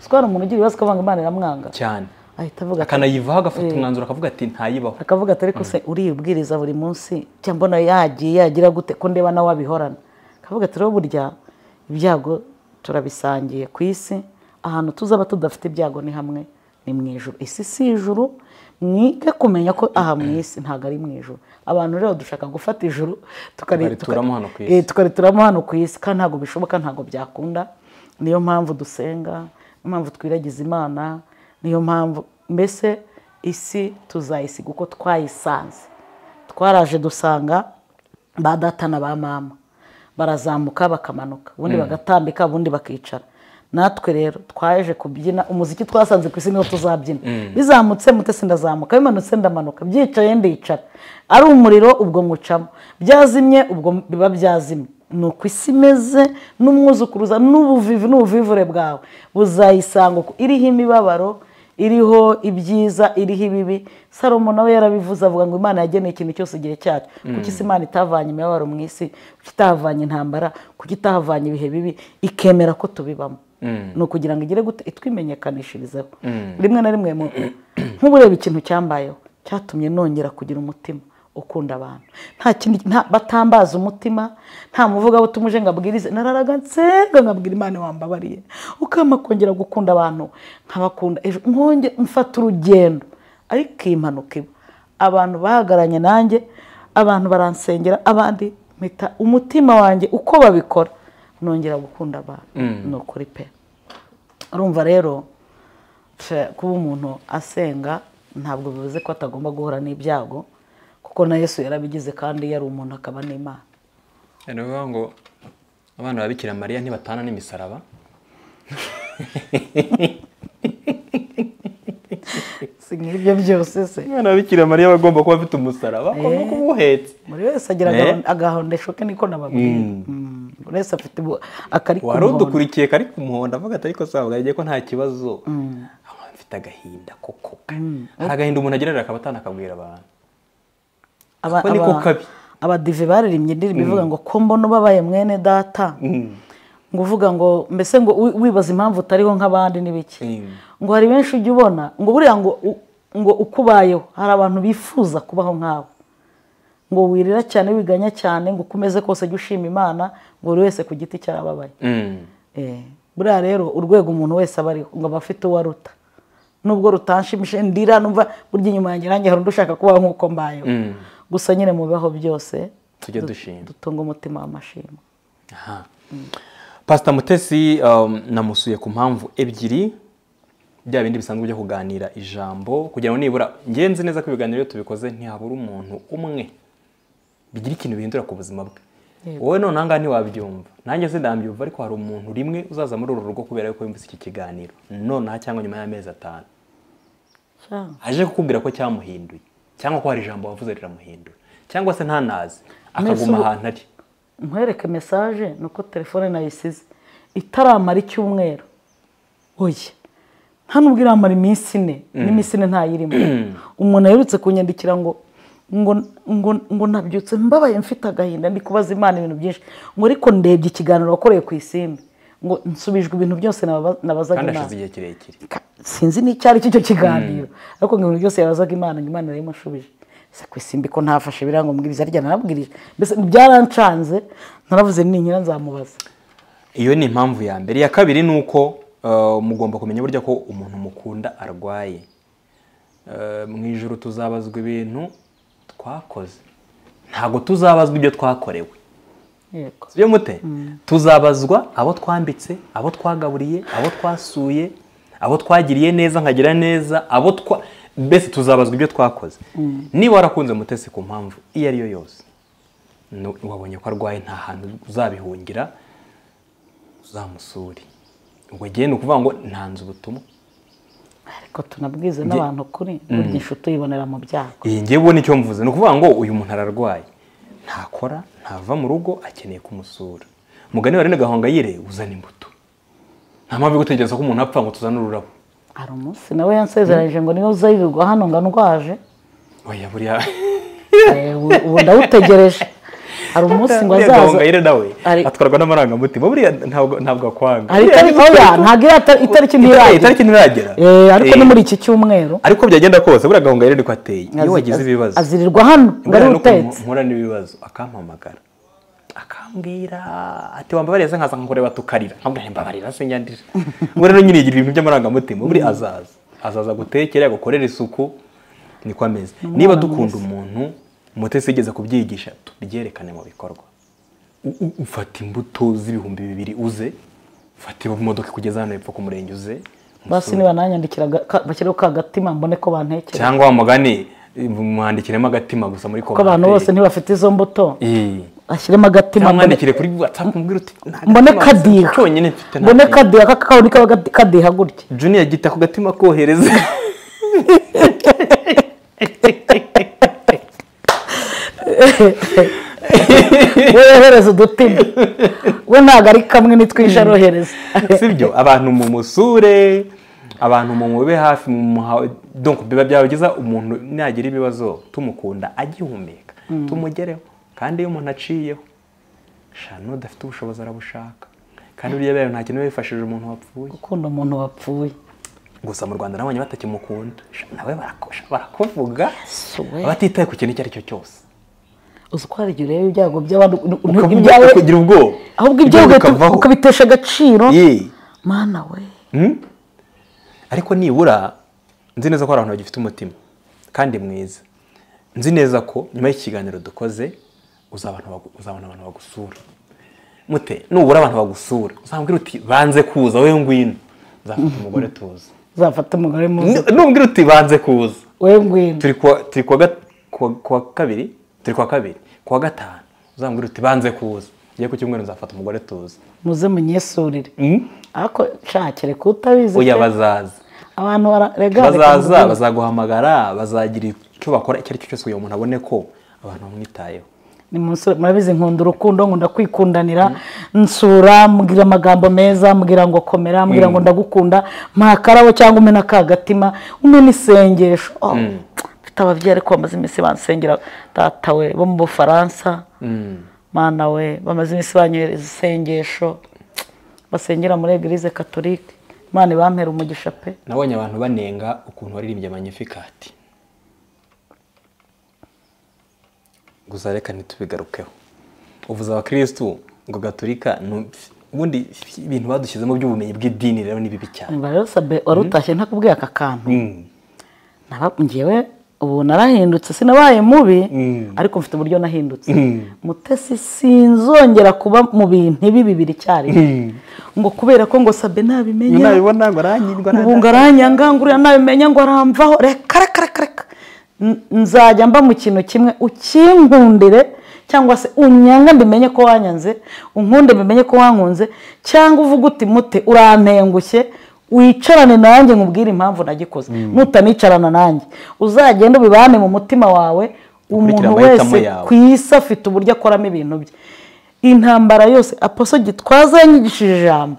S1: siko hari umuntu ugira ibibazo akavuga ngo imana iramwanga
S2: cyane
S1: ahita avuga ati
S2: akanayivaho agafata umwanzuro akavuga ati ntayibaho
S1: akavuga ati ariko se uribwiriza buri munsi cyangwa mbona yagiye yagira gute ko ndeba nawe abihorana akavuga ati rero burya ibyago turabisangiye ku isi ahantu tuzaba tudafite ibyago ni hamwe ni mu ijuru isi si ijuru mwige kumenya ko aha mu isi ntabwo ari mu ijuru abantu rero dushaka gufata ijuru tukari-
S2: Tukarituramo hano ku isi.
S1: Eh, tukarituramo hano ku isi kandi ntabwo bishoboka ntabwo byakunda niyo mpamvu dusenga niyo mpamvu twiragiza imana niyo mpamvu mbese isi tuzayisiga uko twayisanze twaraje dusanga ba data na ba mama barazamuka bakamanuka ubundi bagatambika ubundi bakicara natwe rero twaje kubyina umuziki twasanze ku isi niwo tuzabyina bizamutse mutesi ndazamuka bimanutse ndamanuka byicaye ndicara ari umuriro ubwo ngucamo byazimye ubwo biba byazimye ni uko isi imeze n'umwuzukuruza n'ubuvivu n'ubuvivure bwawe buzayisanga uko iriho imibabaro iriho ibyiza iriho ibibi salomo nawe yarabivuze avuga ngo imana yageneye ikintu cyose igihe cyacu kuki isi imana itavanye imibabaro mu isi kuki itahavanye intambara kuki itahavanye ibihe bibi ikemera ko tubibamo ni ukugira ngo igire gute itwimenyekanishirizeho rimwe na rimwe nk'ubureba ikintu cyambayeho cyatumye nongera kugira umutima ukunda abantu nta kindi batambaza umutima nta muvugabutumuje ngo abwirize nararaga nsenga nkabwira imana wambabariye ukama kongera gukunda abantu nkabakunda ejo nkonge mfata urugendo ariko iyi mpanuka iba abantu bahagaranye nanjye abantu baransengera abandi mpita umutima wanjye uko babikora nongera gukunda abantu ni ukuri pe urumva rero kuba umuntu asenga ntabwo bivuze ko atagomba guhura n'ibyago kuko na yesu yarabigize kandi yari umuntu akaba n'imana
S2: ni ukuvuga ngo abana ba bikira mariya ntibatana n'imisaraba
S1: si nk'ibyo byose se
S2: umwana wa bikira mariya aba agomba kuba afite umusaraba agomba kuba uhetse
S1: buri wese agira agahondesho ke niko nababwira buri wese afite akari
S2: wari udukurikiye kari ku muhondo avuga ati ariko sabwa yagiye ko nta kibazo mfite agahinda koko hari agahinda umuntu agerera akaba atanakabwira abantu Ko niko kabi.
S1: abadive baririmye indirimbo ivuga ngo ko mbona ubabaye mwene data ngo uvuga ngo mbese ngo wi- wibaza impamvu utariho nk'abandi n'ibiki
S2: Mm.
S1: ngo hari benshi ujya ubona ngo buriya ngo u- ngo ukubayeho hari abantu bifuza kubaho nkawe ngo wirira cyane wiganya cyane ngo ukomeze kose jya ushima imana ngo buri wese ku giti cye arababaye
S2: Mm.
S1: Eh, buriya rero urwego umuntu wese aba ariho ngo aba afite uwo aruta nubwo rutanshimishije ndira numva burya inyuma yanjye nanjye hari undi ushaka kubaho nk'uko mbayeho
S2: Mm.
S1: gusa nyine mu bibaho byose
S2: tujye dushima
S1: dutunga umutima w'amashimwe
S2: Aha. pasita mutesi um, namusuye ku mpamvu ebyiri bya bindi bisanzwe byo kuganira ijambo kugira ngo nibura ngenzi neza ko ibiganiro iyo tubikoze ntihabura umuntu umwe bigira ikintu bihindura ku buzima bwe
S1: Yego.
S2: wowe none ahangaha ntiwabyumva nanjye sindabyumva ariko hari umuntu rimwe uzaza muri uru rugo kubera yuko yumvise iki kiganiro nonaha cyangwa nyuma y'amezi atanu
S1: cyangwa
S2: aje kukubwira ko cyamuhinduye cyangwa ko hari ijambo wavuze riramuhindura cyangwa se ntanazi
S1: Mbese
S2: akaguma
S1: ubu-
S2: ahantu ari
S1: nkwereke mesaje ni uko telefone nayisize itaramara icyumweru oya nta nubwo iramara iminsi ine n'iminsi ine ntayirimo umuntu aherutse kunyandikira ngo ngo ngo ngo nabyutse mbabaye mfite agahinda ndi kubaza imana ibintu byinshi ngo ariko ndebye ikiganiro wakoreye ku isimbi ngo nsubijwe ibintu byose naba- nabazaga
S2: kandi
S1: imana
S2: hashize igihe kirekire
S1: Ka- sinzi n'icyari icyo kiganiro ariko ngo ibintu byose yabazaga imana ngo imana yarabimushubije se ku isimbi ko ntafashe birangombwiriza arya narabwirije mbese byarancanze naravuze ninkira nzamubaza
S2: iyo ni impamvu ya mbere iya kabiri ni uko uh, mugomba kumenya burya ko umuntu mukunda arwaye Uh, mu ijoro tuzabazwa ibintu twakoze ntabwo tuzabazwa ibyo twakorewe
S1: yego
S2: sibyo mute tuzabazwa abo twambitse abo twagaburiye abo twasuye abo twagiriye neza nkagira neza abo twa mbese tuzabazwa ibyo twakoze niba warakunze mutesi ku mpamvu iyo ari yo yose nu- wabonye ko arwaye nta hantu uzabihungira uzamusure ubwo gihe ni ukuvuga ngo ntanze ubutumwa
S1: ariko tunabwize n'abantu kuri burya inshuti uyibonera mu byago
S2: iyi ngiye ubona icyo mvuze ni ukuvuga ngo uyu muntu ararwaye ntakora ntava mu rugo akeneye kumusura mugani wa rene gahongayire uzana imbuto nta mpamvu yo gutegereza ko umuntu apfa ngo tuzane ururabo
S1: hari umunsi nawe yansezeranyije ngo niba uzayivirwa hano ngo ndwaje
S2: oya buriya
S1: eh, ubu- ubu ndawutegereje hari umunsi ngo
S2: Rene
S1: azaza
S2: gahongayire nawe
S1: Ari-
S2: atwarwa n'amarangamutima buriya ntabwo ntabwo akwanga
S1: hari itariki oya ntabwo iriya tar- itariki
S2: Itari-
S1: ntiragera
S2: itariki ntiragera
S1: Eh, ariko
S2: Eh,
S1: ni muri iki cyumweru
S2: ariko byagenda kose buriya gahongayire niko ateye iyo
S1: Azi-
S2: wagize
S1: az-
S2: ibibazo
S1: azirirwa hano ngo ari
S2: Buriya nuko
S1: utetse
S2: mpura n'ibibazo akampamagara akambwira ati wambabarira se nkaza nkakureba tukarira nkabwira nti mbabarira se nyandira ubwo rero nyine yigira ibintu by'amarangamutima buri azaza azaza gutekera agukorera isuku niko ameze niba dukunda umuntu mutesi igeze kubyigisha tubyerekane mu bikorwa U- u- ufata imbuto z'ibihumbi bibiri uze ufata imodoka kugeza hano hepfo ku murenge uze
S1: basi niba nanyandikira aga- ka- bashyiraho ka gatima mbone ko bantekera
S2: cyangwa wa mugani mwandikiremo agatima gusa muri
S1: kuko abantu bose ntibafite izo mbuto
S2: bose
S1: ashyiremo agatima
S2: cyangwa
S1: mbone-
S2: mwandikire kuri WhatsApp umbwire uti "Nta
S1: mbone
S2: gatima
S1: kadiha
S2: cyonyine mfite nta
S1: mbone
S2: kindi."
S1: kadiha ka- kawuni kaba gadi- kadiha gutya
S2: Junior gita ku gatima kohereza
S1: we yohereza udutima we ntabwo ari kamwe nitwishe arohereza
S2: sibyo abantu mu musure abantu mu mube hafi mu muha donko biba byabageza umuntu nagira ibibazo tumukunda agihumeka tumugereho kandi iyo umuntu aciyeho shano udafite ubushobozi arabushaka kandi buriya bibaye nta kintu biba bifashije umuntu wapfuye
S1: gukunda umuntu wapfuye
S2: gusa mu rwanda nabonye batakimukunda Sha, nawe barakosha barakuvuga
S1: Si we.
S2: batitaye ku kintu icyo ari cyo cyose
S1: uzi ko hari igihe ureba ibyago by'abandi n- n-
S2: ukavuga
S1: ibyawe
S2: ukagira ubwoba
S1: ahubwo ibyago ugahita ukabitesha agaciro
S2: Yee.
S1: mana we
S2: Mm? ariko nibura nzi neza ko hari abantu bagifite umutima kandi mwiza nzi neza ko nyuma y'ikiganiro dukoze uzabona abagu- uzabona abantu bagusura mute nubura abantu bagusura uzabwira uti banze kuza we ngwino uzafata umugore tuza
S1: uzafata umugore muzi
S2: Nu- nubwira uti banze kuza
S1: we ngwino
S2: turi kuwa turi kuwa ga- kuwa- kuwa kabiri turi kuwa kabiri kuwa gatanu uzambwira uti banze kuza ngiye ku cyumweru nzafata umugore tuza
S1: muze munyesurire
S2: Mm?
S1: ariko nshakire kutabizi
S2: oya bazaza
S1: abantu barega
S2: bazaza bazaguhamagara bazagira icyo bakora icyo ari cyo cyose kugira ngo umuntu abone ko abantu bamwitayeho
S1: ni musore murabizi nkunda urukundo nkunda kwikundanira nsura mbwira amagambo meza mbwira ngo komera mbwira ngo ndagukunda ntakarabo cyangwa umena akagatima umena isengesho Oh, mfite ababyeyi ariko bamaze iminsi bansengera data we bo mu bufaransa mana we bamaze iminsi banyohereza isengesho basengera muri eglise katolike imana ibampera umugisha pe
S2: nabonye abantu banenga ukuntu waririmbye manyifikati gusa reka ntitubigarukeho uvuze abakirisitu ngo gaturika nu- ubundi ibintu badushyizemo by'ubumenyi bw'idini rero ni bibi cyane
S1: Niba rero sabe wari utashye ntakubwiye aka kantu
S2: Mm.
S1: Naba- njyewe ubu narahindutse sinabaye mubi
S2: Mm.
S1: ariko mfite uburyo nahindutse
S2: Mm.
S1: mutesi sinzongera kuba mu bintu ibi bibiri icyarimwe ngo kubera ko ngo sabe ntabimenya
S2: nabibona ngo aranyirwa
S1: ubu ngo aranyangangurira nabimenya ngo aramvaho reka reka reka reka N- nzajya mba mu kintu kimwe ukinkundire cyangwa se unyanga mbimenye ko wanyanze unkunde mbimenye ko wankunze cyangwa uvuge uti mute urantengushye wicarane nanjye nkubwire impamvu nagikoze nutanicarana nanjye uzagenda ubibane mu mutima wawe umuntu
S2: amahitamo
S1: wese
S2: yawe.
S1: ku isi afite uburyo akoramo ibintu bye intambara yose aposo gitwaza yanyigishije ijambo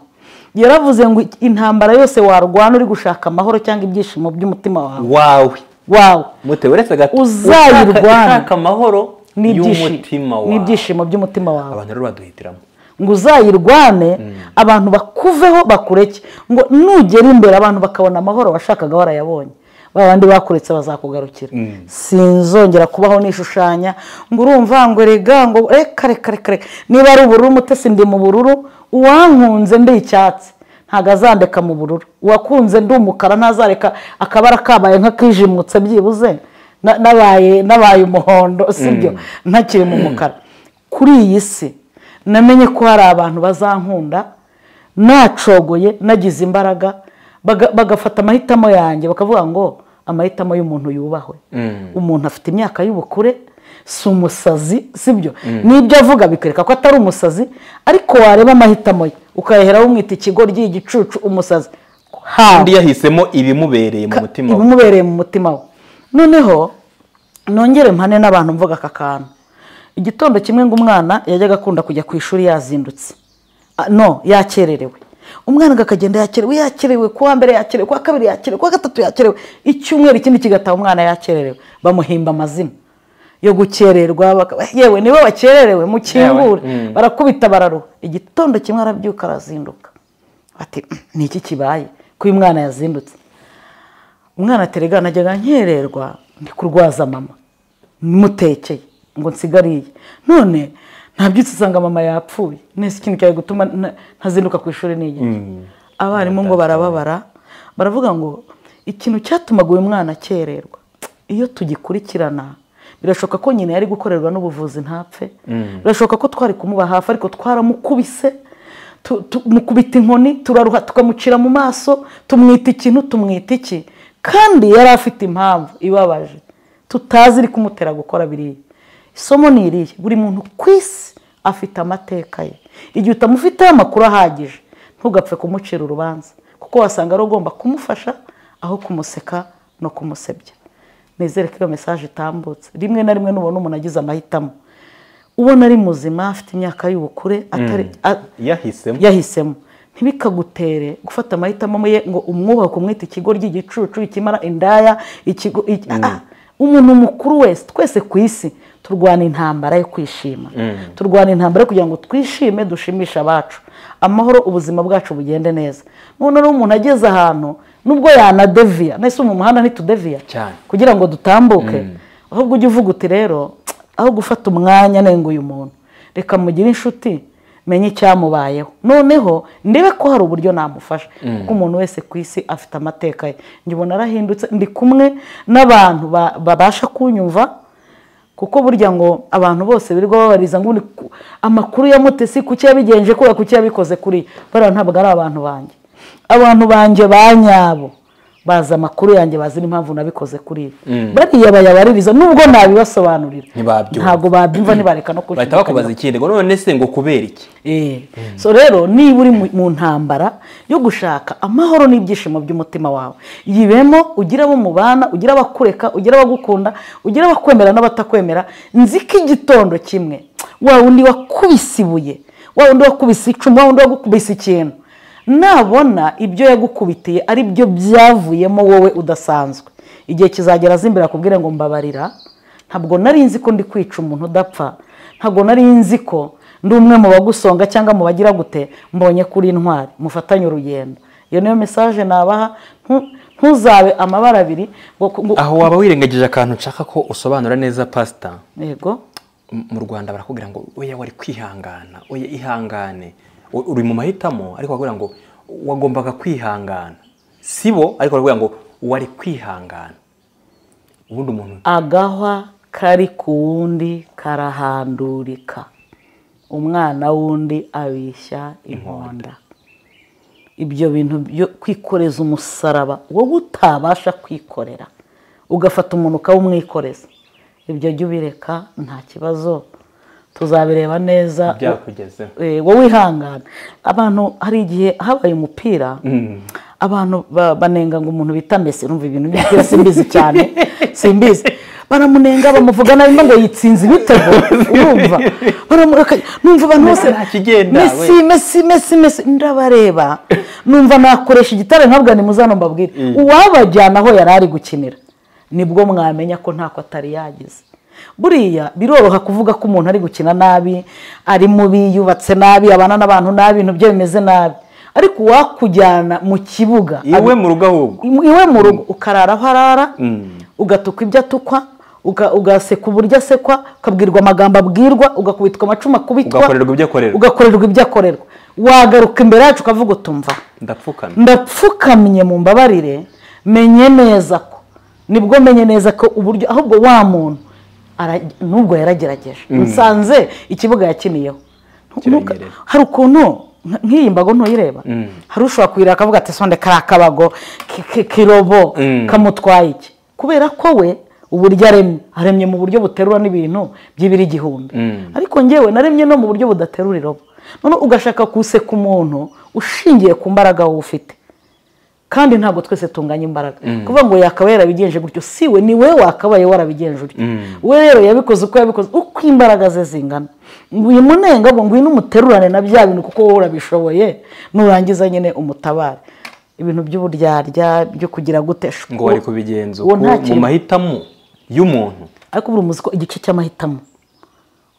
S1: yaravuze ngo intambara yose warwana uri gushaka amahoro cyangwa ibyishimo by'umutima wawe
S2: wawe
S1: wawe
S2: mute uretse gato
S1: Uzayirwana.
S2: ushaka ushaka amahoro
S1: n'ibyishimo
S2: y'umutima wawe
S1: n'ibyishimo by'umutima wawe
S2: abantu rero baduhitiramo
S1: ngo uzayirwane abantu bakuveho bakureke ngo nugera imbere abantu bakabona amahoro washakaga warayabonye ba bandi bakuretse bazakugarukira sinzongera kubaho nishushanya ngo urumva ngo rega ngo reka reka reka reka niba ari ubururu umutesi ndi mu bururu uwankunze ndi icyatsi ntabwo azandeka mu bururu uwakunze ndi umukara ntazareka akabara kabaye nk'akijimutse byibuze Na- nabaye nabaye umuhondo sibyo ntakiri mu mukara kuri iyi si namenye ko hari abantu bazankunda nacogoye nagize imbaraga baga- bagafata amahitamo yanjye bakavuga ngo amahitamo y'umuntu yubahwe umuntu afite imyaka y'ubukure si umusazi sibyo n'ibyo avuga bikwereka ko atari umusazi ariko wareba amahitamo ye ukayaheraho umwita ikigoryi igicucu umusazi How?
S2: undi yahisemo ibimubereye mu
S1: Ka-
S2: mutima we
S1: ibimubereye mu mutima we noneho nongere mpane n'abantu mvuga aka kantu igitondo kimwe ngo umwana yajyaga akunda kujya ku ishuri yazindutse Ah, no yakererewe umwana akagenda yakerewe yakerewe ku wa mbere yakerewe ku wa kabiri yakerewe ku wa gatatu yakerewe icyumweru ikindi kigataha umwana yakererewe bamuhimba amazina yo gukererwa bakaba- yewe nibo bakererewe mukingure
S2: Yewe, mm.
S1: barakubita bararuha igitondo kimwe arabyuka arazinduka ati ni iki kibaye ko uyu mwana yazindutse umwana aterega najyaga nkererwa ndi kurwaza mama mutekeye ngo nsigariye none nabyutse usanga mama yapfuye nese ikintu cyari gutuma nta- ntazinduka ku ishuri n'igihe abarimu ngo barababara baravuga ngo ikintu cyatumaga uyu mwana akererwa iyo tugikurikirana birashoboka ko nyina yari gukorerwa n'ubuvuzi ntapfe birashoboka ko twari kumuba hafi ariko twaramukubise tu- tu- mukubita inkoni turaruha tukamucira mu maso tumwita ikintu tumwita iki kandi yari afite impamvu ibabaje tutazi iri kumutera gukora biriya isomo ni iriya buri muntu ku isi afite amateka ye igihe utamufiteho amakuru ahagije ntugapfe kumucira urubanza kuko wasanga ari ugomba kumufasha aho kumuseka no kumusebya nizere ko iyo mesaje itambutse rimwe na rimwe nubona umuntu agize amahitamo ubona ari muzima afite imyaka y'ubukure atari a-
S2: yahisemo
S1: yahisemo ntibikagutere gufata amahitamo ye ngo umwubaka umwite ikigo ry'igicucu ikimara indaya ikigo iki- ah, ah. umuntu mukuru wese twese ku isi turwana intambara yo kwishima turwana intambara yo kugira ngo twishime dushimishe abacu amahoro ubuzima bwacu bugende neza noneho rero umuntu ageze ahantu nubwo yanadeviya nahise mu muhanda ntitudeviya
S2: Cyane.
S1: kugira ngo dutambuke ahubwo ujye uvuga uti rero aho gufata umwanya nenga uyu muntu reka mugire inshuti menye icyamubayeho noneho ndebe ko hari uburyo namufasha kuko umuntu wese ku isi afite amateka ye njye ubona arahindutse ndi kumwe n'abantu ba- babasha kunyumva kuko burya ngo abantu bose birirwa babariza ngo ni ku- amakuru ya mutesi kuki yabigenje kubera kuki yabikoze kuri bariya ntabwo ari abantu banjye abantu banjye ba nyabo bazi amakuru yanjye bazi n'impamvu nabikoze kuri bariya bayabaririza nubwo nabibasobanurira
S2: Ntibabyumva.
S1: ntabwo babyumva ntibareka no
S2: bahita bakubaza ikindi ngo none se ngo kubera iki
S1: Eh. so rero niba uri mu- mu ntambara yo gushaka amahoro n'ibyishimo by'umutima wawe yibemo ugira abo mubana ugira abakureka ugira abagukunda ugira abakwemera n'abatakwemera nzi ko igitondo kimwe wa wundi wakubise ibuye wa wundi wakubise icumu wa wundi wakubise ikintu nabona ibyo yagukubitiye ari byo byavuyemo wowe udasanzwe igihe kizagera azimbere akubwire ngo mbabarira ntabwo nari nzi ko ndi kwica umuntu udapfa ntabwo nari nzi ko ndi umwe mu bagusonga cyangwa mu bagira gute mbonye kuri intwari mufatanye urugendo iyo niyo mesaje nabaha ntu- ntuzabe amabara abiri ngo ngo-
S2: aho waba wirengagije akantu nshaka ko usobanura neza pasita
S1: yego
S2: M- mu rwanda barakubwira ngo oya wari kwihangana oya ihangane U- uri mu mahitamo ariko bakubwira ngo wagombaga kwihangana sibo ariko bakubwira ngo wari kwihangana ubundi umuntu
S1: agahwa kari ku wundi karahandurika umwana w'undi abishya inkonda ibyo bintu byo kwikoreza umusaraba wowe utabasha kwikorera ugafata umuntu ukawumwikoreza ibyo jya ubireka nta kibazo tuzabireba neza
S2: byakugezeho
S1: Eh, wowe wihangana abantu hari igihe habaye umupira abantu ba- banenga ngo umuntu bita mbese numva ibintu by'umupira simbizi cyane simbizi baramunenga bamuvuga nabi ngo yitsinze ibitego urumva Baramurakaye. numva abantu bose
S2: Nta kigenda,
S1: mesi
S2: we."
S1: mesi mesi mesi ndabareba numva nakoresha igitare nkabwa ni muzano mbabwire uwabajyana aho yari ari gukinira nibwo mwamenya ko ntako atari yagize buriya biroroha kuvuga ko umuntu ari gukina nabi ari mubi yubatse nabi abana n'abantu nabi ibintu bye bimeze nabi ariko uwakujyana mu kibuga
S2: iwe mu rugo ahubwo
S1: iwe mu rugo ukarara aho arara ugatuka ibyo atukwa uga- ugaseka uburyo asekwa ukabwirwa amagambo abwirwa ugakubitwa amacumu akubitwa
S2: ugakorerwa ibyo akorerwa
S1: ugakorerwa ibyo akorerwa wagaruka imbere yacu ukavuga utumva
S2: ndapfukama
S1: ndapfukamye mu mbabarire menye neza ko nibwo menye neza ko uburyo ahubwo wa muntu ara- nubwo yaragerageje nsanze ikibuga yakiniyeho Ntuka-
S2: Kiranyerera.
S1: hari ukuntu nk- nk'iyi mbago ntuyireba hari ushobora kuyireba akavuga ati sonde kariya kabago ki- ki- kirobo kamutwaye iki kubera ko we uburyo aremye aremye mu buryo buterura n'ibintu by'ibiro igihumbi ariko ngewe naremye no mu buryo budaterura irobo noneho ugashaka guseka umuntu ushingiye ku mbaraga wowe ufite kandi ntabwo twese tunganya imbaraga kuvuga ngo yakabaye yarabigenje gutyo si we ni we wakabaye warabigenje utyo we rero yabikoze uko yabikoze uko imbaraga ze zingana wimunenga ngo ngwino umuterurane na bya bintu kuko wowe urabishoboye nurangiza nyine umutabare ibintu by'uburyarya byo kugira gute shu-
S2: ngo wari kubigenza
S1: uwo
S2: uko
S1: nta
S2: mu
S1: kintu-
S2: mahitamo y'umuntu
S1: ariko buri muzi ko igice cy'amahitamo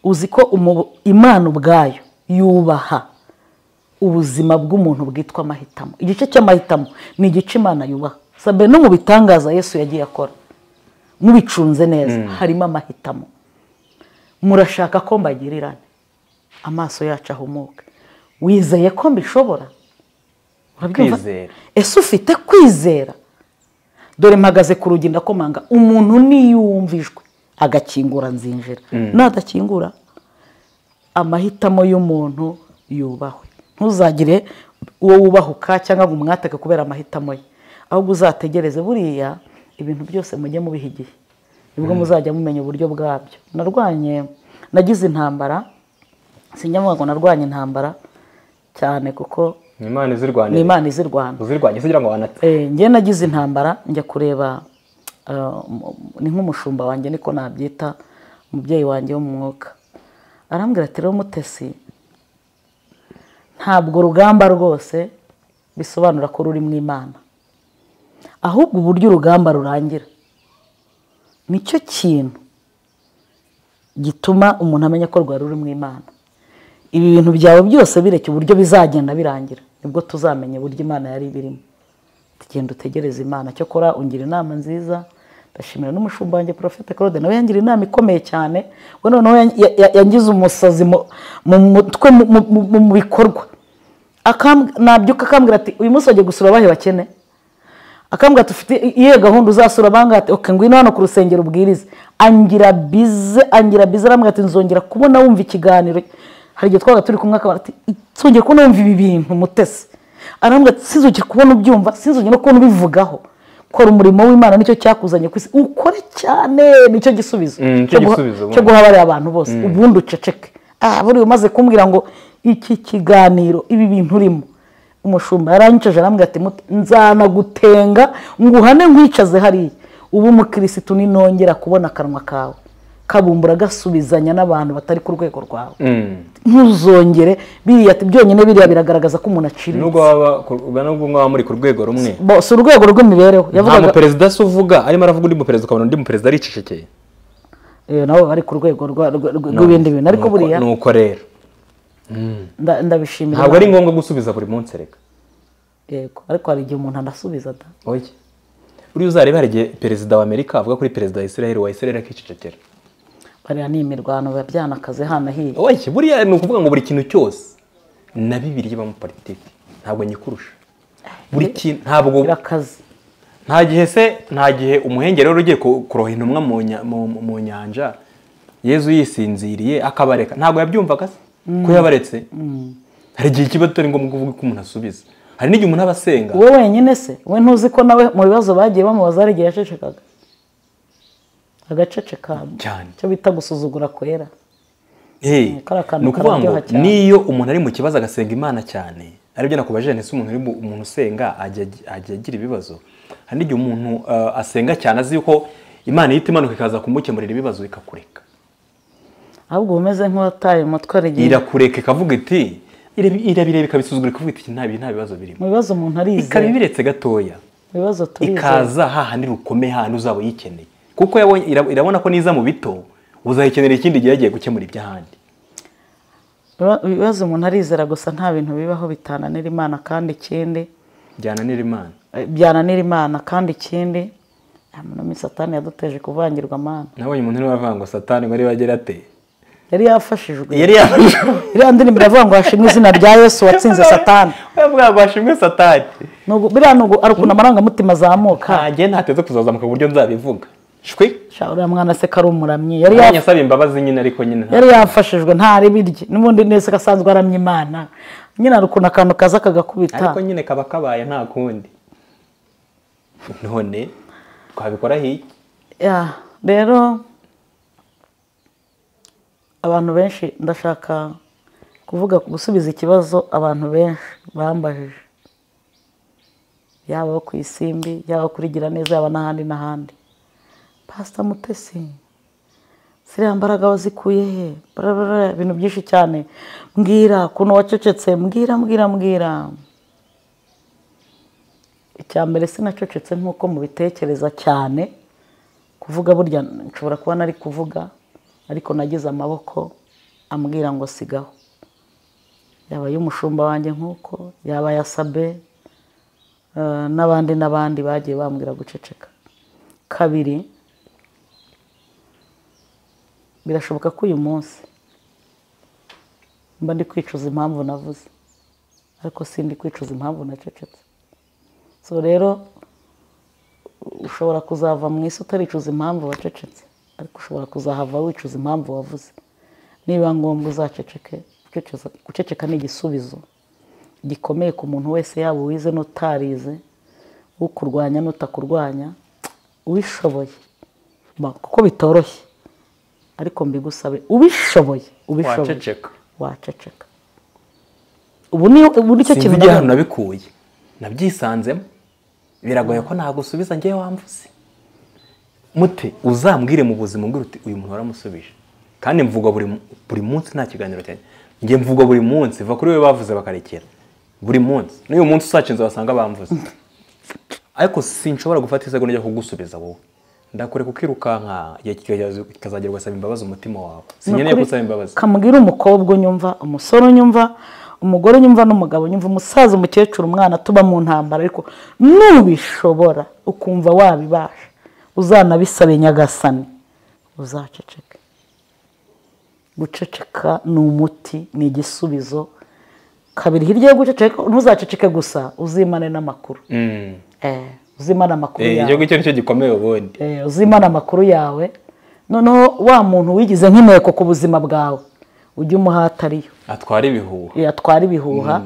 S1: uzi ko umu- imana ubwayo yubaha ubuzima bw'umuntu bwitwa amahitamo igice cy'amahitamo ni igice imana yubaha sabe no mu bitangaza yesu yagiye akora mubicunze neza harimo amahitamo murashaka ko mbagirirane amaso yacu ahumuke wizeye ko mbishobora Urabyumva?
S2: Kwizera.
S1: ese ufite kwizera dore mpagaze ku rugi ndakomanga umuntu niyumvijwe agakingura nzinjira nadakingura amahitamo y'umuntu yubahwe ntuzagire uwo wubahuka cyangwa ngo umwatake kubera amahitamo ye ahubwo uzategereze buriya ibintu byose mujye mubiha igihe nibwo muzajya mumenya uburyo bwabyo narwanye nagize intambara sinjya ngo narwanye intambara cyane kuko
S2: ni imana
S1: ni
S2: izirwanira
S1: imana izirwana
S2: uzirwanya se ugira ngo wanata
S1: Eh, njye nagize intambara njya kureba eh, mu- ni nk'umushumba wanjye niko nabyita umubyeyi wanjye wo mu mwuka arambwira ati rero mutesi ntabwo urugamba rwose bisobanura ko ruri mu imana ahubwo uburyo urugamba rurangira nicyo kintu gituma umuntu amenya ko rwari ruri mu imana ibi bintu byawe byose bireke uburyo bizagenda birangira nibwo tuzamenya uburyo imana yari birimo tugenda utegereze imana cyokora ungira inama nziza ndashimira n'umushumba wanjye porofete claude nawe yangira inama ikomeye cyane we noneho yangize umusazi mu mutwe mu bikorwa nabyuka akambwira ati uyu munsi wagiye gusura abahe bakene akambwira ati ufite iyihe gahunda uzasura ati oke ngwino hano ku rusengero ubwirize angira bize angira bize arambwira ati nzongera kubona wumva ikiganiro hari igihe twabaga turi kumwe akabara ati nzongera kubona wumva ibi bintu mutesi arambwira ati sinzongera kubona ubyumva sinzongera no kubona ubivugaho kora umurimo w'imana nicyo cyakuzanye ku isi ukore cyane nicyo gisubizo cyo guha abariya abantu bose ubundi uceceke buriya umaze kumbwira ngo iki kiganiro ibi bintu urimo umushumba yaranyicaje arambwira ati nzanagutenga nguhane nkwicaze hariya ubu umukirisitu ninongera kubona akanwa kawe kabumbura gasubizanya n'abantu batari ku rwego rwawe ntuzongere biriya byonyine biriya biragaragaza ko umuntu aciriritse
S2: nubwo mwaba muri ku rwego rumwe
S1: bose urwego rw'imibereho
S2: nta muperezida se uvuga arimo aravuga undi muperezida ukabona undi muperezida aricecekeye
S1: nabo bari ku rwego rw'ibindi bintu ariko buriya
S2: ni uko rero
S1: ndabishimira
S2: ntabwo ari ngombwa gusubiza buri munsi reka
S1: yego ariko hari igihe umuntu anasubiza da
S2: oye uriya uzarebe hari igihe perezida wa amerika avuga kuri perezida wa israel wa israel akicecekera
S1: bariya ni imirwano biba byanakaze hano hiya
S2: oye buriya ni ukuvuga ngo buri kintu cyose na bibiri mu politiki ntabwo nyikurusha buri kintu ntabwo
S1: birakaze
S2: nta gihe se nta gihe umuhengeri rero ugiye kuroha intumwa mu nya- mu- mu nyanja yezu yisinziriye akabareka ntabwo yabyumvaga se ko yabaretse hari igihe kiba atari ngombwa kuvuga ko umuntu asubiza hari n'igihe umuntu aba asenga
S1: wowe wenyine se we ntuzi ko nawe mu bibazo bagiye bamubaza hari igihe yacecekaga agacecekamo
S2: Cyane.
S1: icyo bita gusuzugura kwera
S2: Hey,
S1: kariya kantu
S2: ni ukuvuga ngo
S1: kararyoha cyane.
S2: niyo umuntu ari mu kibazo agasenga imana cyane aribyo nakubaje ese umuntu uri mu- umuntu usenga ajya ajya agira ibibazo hari n'igihe umuntu eh, asenga cyane azi yuko imana ihita imanuka ikaza kumukemurira ibibazo ikakureka
S1: ahubwo uba umeze nk'uwataye umutwe hari igihe
S2: irakureka ikavuga iti irabi- irabireba ikabisuzugura ikavuga iti nta bi- nta bibazo birimo
S1: mu bibazo umuntu
S2: ikaba
S1: arizeye
S2: ibiretse gatoya
S1: mu bibazo turizeye
S2: ikaza hahandi rukomeye hahandi uzaba uyikeneye kuko yabonye- ira- irabona ko niza mu bito uzayikenera ikindi gihe yagiye gukemura iby'ahandi
S1: Ibiba- ibibazo umuntu arizera gusa nta bintu bibaho bitananira imana kandi ikindi
S2: byananira imana
S1: eh, byananira imana kandi ikindi nta muntu muri satani yaduteje kuvangirwa amana
S2: nabonye umuntu urimo aravuga ngo satani ngo ariwe agira ate
S1: yari yafashijwe
S2: yari yavuze
S1: iriya ndirimbo iravuga ngo hashimwe izina rya yesu watsinze satani
S2: yavuga ngo hashimwe satani
S1: Ni ugu- biriya ni ugu- ari ukuntu amarangamutima azamuka
S2: ntangiye ntateze kuzazamuka ku buryo nzabivuga shwi
S1: Sha, uriya mwana se ko ari umuramyi yari
S2: yari
S1: yaf-
S2: yasaba imbabazi nyine ariko nyine nta
S1: yari yafashijwe ntari birye n'ubundi neza asanzwe aramya imana nyine hari ukuntu akantu kaza kagakubita
S2: ariko nyine kaba kabaye nta kundi none twabikoraho iki
S1: Ya, rero abantu benshi ndashaka kuvuga gusubiza ikibazo abantu benshi bambajije yaba abo ku isimbi yaba kuri gira neza yaba n'ahandi n'ahandi pasita mutesi ziriya mbaraga wazikuye he Barabara, ibintu byinshi cyane mbwira ukuntu wacecetse mbwira mbwira mbwira icya mbere sinacecetse nk'uko mubitekereza cyane kuvuga burya nshobora kuba nari kuvuga ariko nagize amaboko ambwira ngo sigaho yaba y'umushumba wanjye nk'uko yaba ya sabe eh, n'abandi n'abandi bagiye bambwira guceceka kabiri birashoboka ko uyu munsi mba ndi kwicuza impamvu navuze ariko sindi kwicuza impamvu nacecetse so rero ushobora kuzava mu isi utaricuza impamvu wacecetse ariko ushobora kuzahava wicuza impamvu wavuze niba ngombwa uzaceceke guceceza- guceceka ni igisubizo gikomeye ku muntu wese yaba uwize n'utarize ukurwanya n'utakurwanya ubishoboye Ba- kuko bitoroshye ariko mbigusabe ubishoboye ubishoboye
S2: Waceceka.
S1: waceceka ubu ni ubu nicyo
S2: sinzi
S1: kintu
S2: igihe
S1: navuga.
S2: hano nabikuye nabyisanzemo biragoye ko nagusubiza ngewe wamvuze mute uzambwire mu buzima umbwira uti uyu muntu waramusubije kandi mvuga buri mu- buri munsi nta kiganiro cyanjye njye mvuga buri munsi va kuri we bavuze bakarekera buri munsi n'uyu munsi usacinze wasanga bamvuze ariko sinshobora gufata isegonda njya kugusubiza wowe ndakore kukirukanka igihe kikaza- kikazagera ugasaba imbabazi umutima wawe sinkeneye
S1: Nukuri,
S2: gusaba imbabazi
S1: kamubwire umukobwa unyumva umusore unyumva umugore unyumva n'umugabo unyumva umusaza umukecuru umwana tuba mu ntambara ariko nubishobora ukumva wabibasha uzanabisabe nyagasani uzaceceke guceceka ni umuti ni igisubizo kabiri hirya yo guceceka ntuzaceceke gusa uzimane n'amakuru
S2: Mm.
S1: Eh, uzimane amakuru
S2: Eh,
S1: yawe
S2: icyo ngicyo nicyo gikomeye ubundi
S1: Eh, uzimana amakuru yawe noneho wa muntu wigize nk'inteko ku buzima bwawe ujye umuhata ariyo
S2: atwara ibihuha
S1: Eh, atwara ibihuha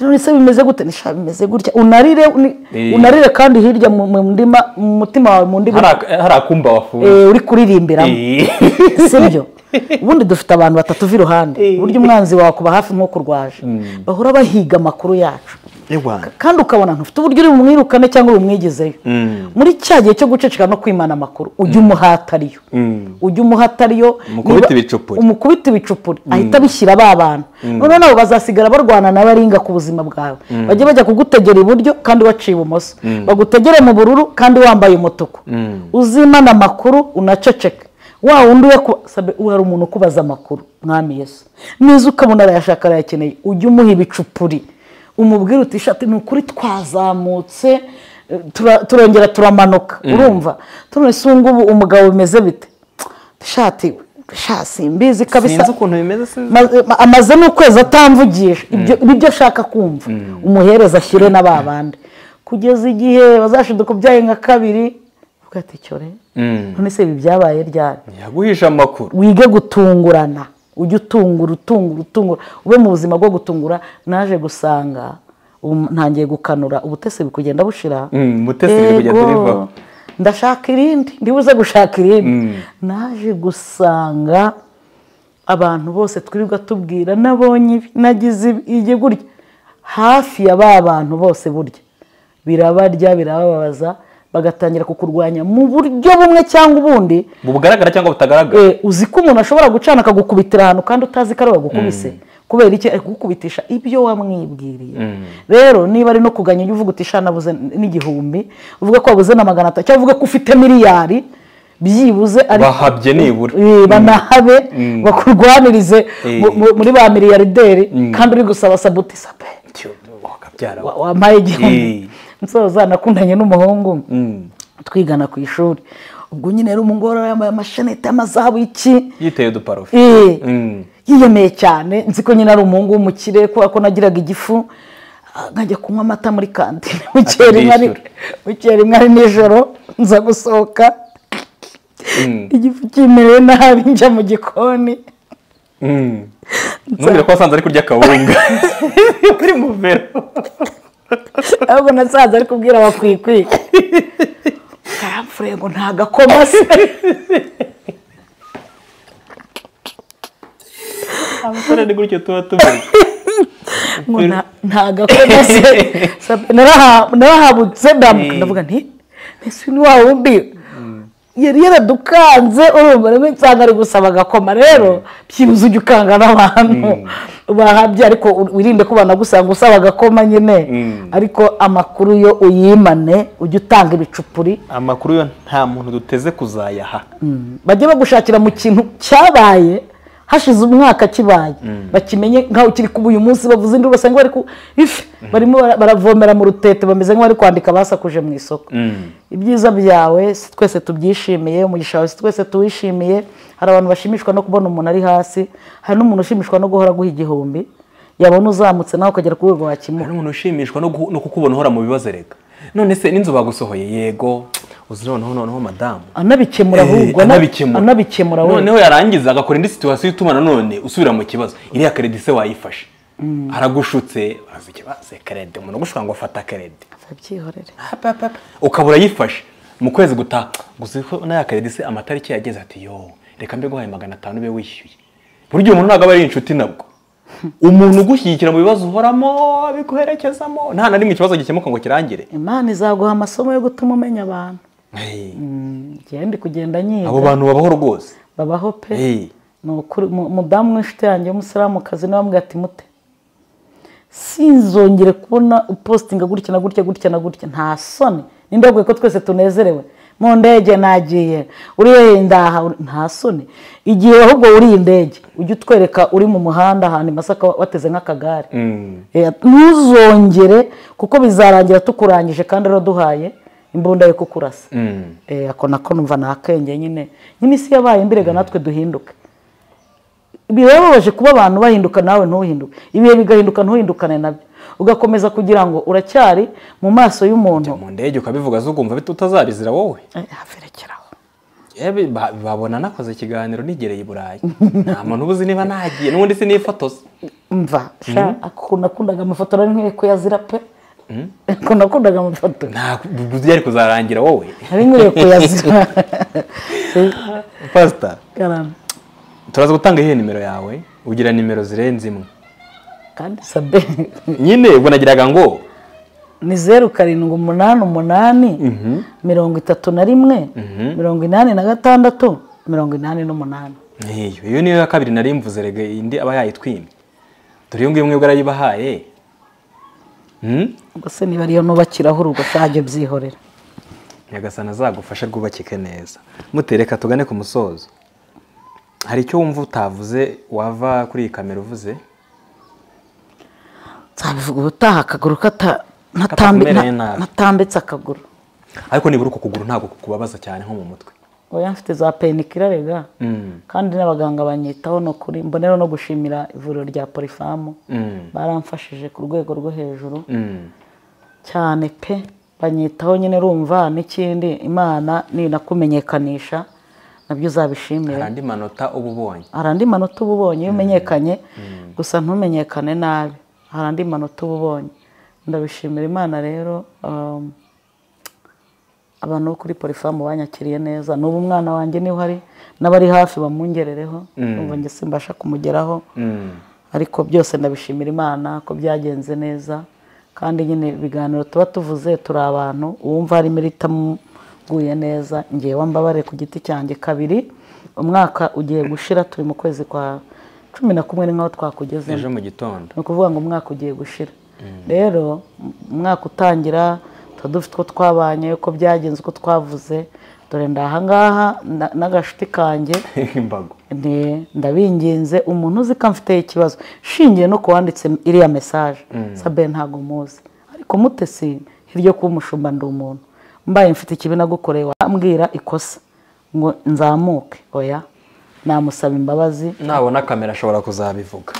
S1: none se bimeze gute nisha bimeze gutya unarire uni-
S2: Eh.
S1: unarire kandi hirya mu mu ndima- mu mutima wawe mu ndimi
S2: hari ak- hari akumba wafunze
S1: eh, uri kuririmbiramo
S2: Eh.
S1: sibyo ubundi dufite abantu batatu b'iruhande burya umwanzi wawe akuba hafi nk'ukurwaje bahora bahiga amakuru yacu
S2: Ewa.
S1: kandi ukabona ntufite uburyo uri bumwirukane cyangwa bumwigezeyo
S2: Mm.
S1: muri cya gihe cyo guceceka no kwimana amakuru ujye umuhata ariyo
S2: Mm.
S1: ujye umuhata ariyo
S2: Umukubite
S1: niba-
S2: ibicupuri.
S1: umukubite ibicupuri ahita abishyira ba bantu noneho nabo bazasigara barwana na baringa ku buzima bwawe bajye bajya kugutegera iburyo kandi waciye ibumoso bagutegere mu bururu kandi wambaye umutuku uzimana amakuru unaceceke wa wundi we ku- sabe uwo hari umuntu ukubaza amakuru mwami yesu nizo ukabona arayashaka arayakeneye ujye umuha ibicupuri umubwira uti shati ni ukuri twazamutse eh, tura- turongera turamanuka urumva turone se ubu ngubu umugabo bimeze bite shati sha simbizi kabisa
S2: sinzi ukuntu bimeze sinzi
S1: Maze- ma- amaze n'ukwezi atamvugisha ibyo nibyo ashaka kumva umuhereza ashyire na ba bandi kugeza igihe bazashiduka ubyaye nka kabiri avuga ati cyore
S2: Mm.
S1: none se ibi byabaye ryari
S2: yaguhisha amakuru
S1: wige gutungurana ujye utungura utungura utungura ube mu buzima bwo gutungura naje gusanga ubu ntangiye gukanura ubutese biri kugenda bushira
S2: Mm, ubutesi biri kugenda
S1: Yego,
S2: bivaho.
S1: ndashaka irindi ndibuze gushaka irindi naje gusanga abantu bose twirirwa tubwira nabonye ibi nagize ibi igiye gutya hafi ya ba bantu bose burya birabarya birababaza bagatangira kukurwanya mu buryo bumwe cyangwa ubundi
S2: bugaragara cyangwa butagaragara
S1: Eh, uzi ko umuntu ashobora gucana akagukubitira ahantu kandi utazi ko ari bagukubise kubera iki ari kugukubitisha ibyo wamwibwiriye rero niba ari no kuganya ujye uvuga uti "Sha nabuze n'igihumbi uvuga ko wabuze na magana atatu cyangwa uvuge ko ufite miliyari byibuze ariko
S2: bahabye nibura
S1: Eh, banahabe bakurwanirize mu- mu- muri ba miliyarderi kandi uri gusaba sabutisa pe
S2: Tyo, wakabyara
S1: wa- wampaye igihumbi
S2: Eh.
S1: nsoza nakundanye n'umuhungu
S2: Mm.
S1: twigana ku ishuri ubwo nyine rero umugore yambaye amashanete y'amazahabu iki
S2: yiteye uduparufe
S1: Eh,
S2: Mm.
S1: yiyemeye cyane nzi ko nyine ari umuhungu w'umukire kubera ko nagiraga igifu ah, nkajya kunywa amata muri kantine mu gihe rimwe ari- mu gihe rimwe ari nijoro nza gusohoka igifu kimereye nabi njya mu gikoni
S2: Mm. ntumbwire ko wasanze ari kurya akawunga kuri muvero
S1: ahubwo nasanze ari kubwira abakwikwi karamfure ngo nta gakoma se
S2: abasore ni gutyo tuba tumeze
S1: ngo nta- nta gakoma se Sabe, naraha- narahabutse ndambuka ndavuga nti mbese ni wa wundi yari yaradukanze urumva rimwe nsanga ari gusaba agakoma rero byibuze ujya ukanga n'abantu bahabye ariko u- wirinde ko banagusanga usaba agakoma nyine ariko amakuru yo uyimane ujye utanga ibicupuri
S2: amakuru yo nta muntu duteze kuzayaha
S1: bajye bagushakira mu kintu cyabaye hashize umwaka kibaye bakimenye nkaho kiri kuba uyu munsi bavuze induru basanga bari ku ifi barimo bara- baravomera mu rutete bameze nk'abari kwandika basakuje mu isoko ibyiza byawe si twese tubyishimiye umugisha wawe si twese tuwishimiye hari abantu bashimishwa no kubona umuntu ari hasi hari n'umuntu ushimishwa no guhora aguha igihumbi yabona uzamutse nawe ukagera ku rwego wakimuha
S2: hari umuntu ushimishwa no guhu- no kukubona uhora mu bibazo reka none se n'inzu bagusohoye yego uzi noneho noneho madamu
S1: anabikemura
S2: Eh,
S1: ahubwo ana-
S2: anabikemura
S1: anabikemura we
S2: noneho yarangiza agakora indi situwasiyo ituma nanone usubira mu kibazo iriya keredi se wayifashe aragushutse bazi ikibazo keredi umuntu ugushaka ngo afata keredi
S1: abyihorere
S2: ukaba urayifashe mu kwezi gutaha gusa ko na ya keredi se amatariki yageze ati yo reka mbe guhaye magana atanu ube wishyuye burya umuntu ntabwo aba ari inshuti nabwo umuntu ugushyigikira mu bibazo uhoramo abiguherekezamo nta na rimwe ikibazo gikemuka ngo kirangire
S1: imana izaguha amasomo yo gutuma umenya abantu
S2: Hey,
S1: ngende kugenda nyiga
S2: abo bantu babaho rwose
S1: babaho pe
S2: Hey,
S1: ni ukuri mu- umudamu w'inshuti yanjye w'umusilamukazi niwe wambwiye ati mute sinzongere kubona upositinga gutya na gutya gutya na gutya nta soni ninde wabwiye ko twese tunezerewe mu ndege nagiye uri wenyine ndaha uri- nta soni igihe ahubwo uri iyi ndege ujye utwereka uri mu muhanda ahantu i masaka wateze nk'akagare
S2: Mm.
S1: Eh, ntuzongere kuko bizarangira tukurangije kandi uraduhaye imbunda yo kukurasa
S2: Mm.
S1: Eh, ako nako numva ni akenge nyine ny'imisi yabaye mbirega natwe duhinduke birababaje kuba abantu bahinduka nawe ntuhinduke ibihe bigahinduka ntuhindukane nabyo ugakomeza kugira ngo uracyari mu maso y'umuntu
S2: mu ndege ukabivuga zugumva bita utazabizira wowe
S1: Eh, haferekeraho
S2: yewe ba- babona nakoze ikiganiro nigereye i burayi nta muntu uba uzi niba nagiye n'ubundi sinifotoza
S1: mva sha ako nakundaga amafoto nari nkwiye kuyazira pe ako nakundaga amafoto
S2: nta byari kuzarangira wowe
S1: nari nkwiye kuyazira
S2: pasita
S1: Karame.
S2: turaza gutanga iyihe nimero yawe ugira nimero zirenze imwe
S1: kandi sabe
S2: nyine ubwo nagiraga ngo
S1: ni zeru karindwi umunani umunani
S2: Mhm.
S1: mirongo itatu na rimwe mirongo inani na gatandatu mirongo inani n'umunani
S2: nkiyo iyo niyo ya kabiri nari mvuze rege indi aba yayitwimye dore iyo ngiyo mwebwe arayibahaye Hmm?
S1: ubwo se niba ariyo nubakiraho urugo shajya byihorera
S2: nyagasana azagufashe rwubakike neza mutereka tugane ku musozo hari icyo wumva utavuze wava kuri iyi kamera uvuze
S1: nzabivuga ubutaha akaguru kata natambi-
S2: Katakumereye
S1: na-
S2: nabi.
S1: natambitse akaguru
S2: ariko nibura uko kuguru ntabwo kukubabaza cyane nko mu mutwe
S1: oya mfite za peyinikira rega
S2: Mm.
S1: kandi n'abaganga banyitaho ni ukuri mbonera no gushimira ivuriro rya porifamu
S2: Mm.
S1: baramfashije ku rwego rwo hejuru
S2: Mm.
S1: cyane pe banyitaho nyine rumva n'ikindi imana ninakumenyekanisha nabyo uzabishimira
S2: hari andi manota uba ubonye
S1: hari andi manota uba ubonye iyo umenyekanye gusa ntumenyekane nabi hari andi manota uba ubonye ndabishimira imana rero um, abantu bo kuri porifamu banyakiriye neza n'ubu umwana wanjye niho ari n'abari hafi bamungerereho numva njye simbasha kumugeraho
S2: Mm.
S1: ariko byose ndabishimira imana ko byagenze neza kandi nyine ibiganiro tuba tuvuze turi abantu uwumva harimo iritamuguye neza ngewe mbabare ku giti cyanjye kabiri umwaka ugiye gushira turi mu kwezi kwa cumi na kumwe ni nk'aho twakugezemo
S2: ejo mu gitondo
S1: ni ukuvuga ngo umwaka ugiye gushira rero m- umwaka utangira tuba dufite uko twabanye uko byagenze uko twavuze dore ndahangaha na- n'agashuti kanjye
S2: imbago
S1: Nti, ndabinginze umuntu uzi ko mfite ikibazo shingiye no ku wanditse iriya mesaje sabe ntabwo muzi ariko mutesi hirya kuba umushumba ndi umuntu mbaye mfite ikibi nagukoreye wambwira ikosa ngo nzamuke oya namusaba imbabazi
S2: nabona kamera ashobora kuzabivuga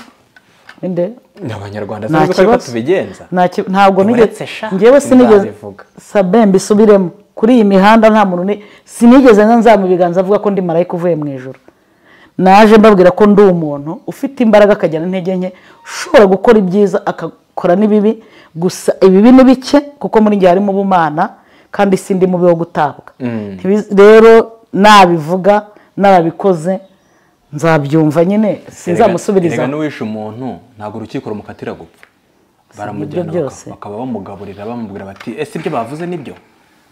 S1: inde
S2: ni abanyarwanda
S1: nta
S2: sinzi uko
S1: kibazo
S2: tubigenza
S1: Nta ki- ntabwo
S2: Uretse
S1: nigeze
S2: sha,
S1: ngewe sinigeze
S2: nzabivuga.
S1: sabe mbisubiremo kuri iyi mihanda nta muntu ni sinigeze nzama ibiganza avuga ko ndi marayika uvuye mu ijoro naje mbabwira ko ndi umuntu ufite imbaraga akagira intege nke ushobora gukora ibyiza agakora n'ibibi gusa ibibi ni bike kuko muri njye harimo ubumana kandi sindi mubi wo gutabwa
S2: Mm.
S1: Ntibiz- rero nabivuga narabikoze nzabyumva nyine sinzamusubiriza
S2: Erega n'uwishe umuntu ntabwo urukiko rumukatira gupfa baramujyana
S1: ibyo
S2: baka-
S1: byose.
S2: bakaba bamugaburira bamubwira bati ese ibyo bavuze nibyo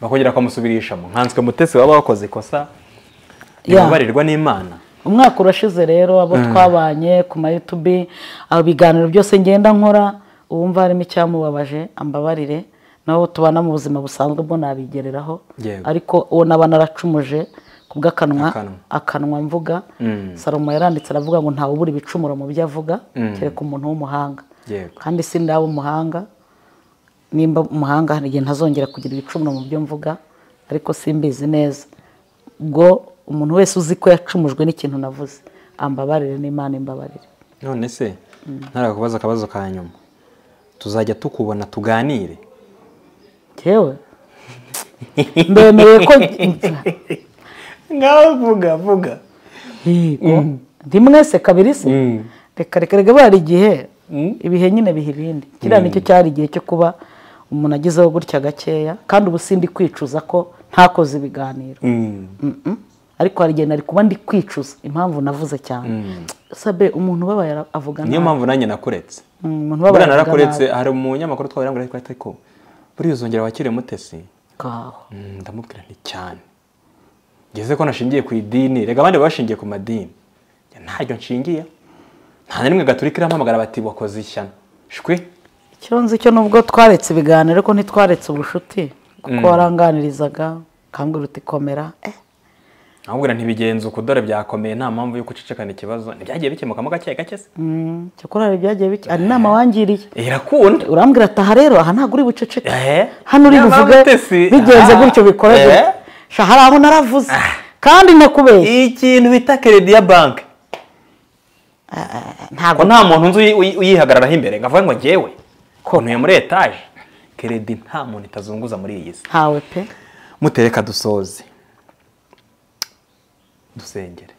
S2: bakongera bakamusubirishamo nkanswe mutesi waba wakoze ikosa
S1: Yeah.
S2: ribabarirwa n'imana
S1: umwaka urashize rero abo twabanye ku ma yutubi ibiganiro byose ngenda nkora uwumva harimo icyamubabaje ambabarire nabo tubana mu buzima busanzwe bwo nabigereraho
S2: Yego.
S1: ariko uwo naba naracumuje ku bw'akanwa
S2: Akanwa.
S1: akanwa mvuga salomo yaranditse aravuga ngo ntawe ubura ibicumuro mu byo avuga kereka umuntu w'umuhanga
S2: Yego.
S1: kandi si ndaba umuhanga nimba umuhanga hari igihe ntazongera kugira ibicumuro mu byo mvuga ariko simbizi neza ubwo umuntu wese uzi ko yacumujwe n'ikintu navuze ambabarire n'imana imbabarire
S2: none se ntarakubaza akabazo ka nyuma tuzajya tukubona tuganire
S1: yewe mbemereye ko
S2: ngaho vuga vuga
S1: Yego. rimwe se kabiri se reka reka reka bara igihe ibihe nyine biha ibindi kiriya nicyo cyari igihe cyo kuba umuntu agezeho gutya gakeya kandi ubu sindi kwicuza ko ntakoze ibiganiro Mm-mm. ariko hari igihe nari kuba ndi kwicuza impamvu navuze cyane sabe umuntu ubabaye ara- avuga
S2: niyo
S1: nabi.
S2: mpamvu nanjye nakuretse
S1: Mm, umuntu ubabaye
S2: buriya
S1: avuga
S2: narakuretse
S1: nabi.
S2: hari umunyamakuru twabira ngo ariko ariko buriya uzongera wakire mutesi
S1: Ngaho.
S2: Mm, ndamubwira nti cyane ngeze ko nashingiye ku idini reka abandi bashingiye ku madini ntabyo nshingiye nta na rimwe gaturika irampamagara bati wakoze ishyano shwe
S1: icyo nzi cyo nubwo twaretse ibiganiro ariko ntitwaretse ubucuti kuko waranganirizaga ukambwira uti komera eh,
S2: ahubwo ntibigenze uko dore byakomeye nta mpamvu yo gucicikana ikibazo ntibyagiye bikemukamo gake gake se
S1: mm, cyakora hari ibyagiye bike hari inama wangiriye
S2: irakunda
S1: urambwira ataha rero aha ntabwo uri buceceke
S2: Eh.
S1: hano uri
S2: Niyo
S1: buvuge
S2: mpamvu utesi.
S1: bigenze
S2: Ah.
S1: gutyo bikora
S2: Eh.
S1: gutyo Sha, hari aho naravuze kandi nakubeshye
S2: ikintu bita keredi ya banki
S1: ntabwo
S2: ngo nta muntu nzi uyi- uyi- uyihagararaho imbere ngo avuge ngo ngewe ko ntuye muri etaje keredi nta muntu itazunguza muri iyi si
S1: ntawe pe
S2: mutereka dusoze dusengere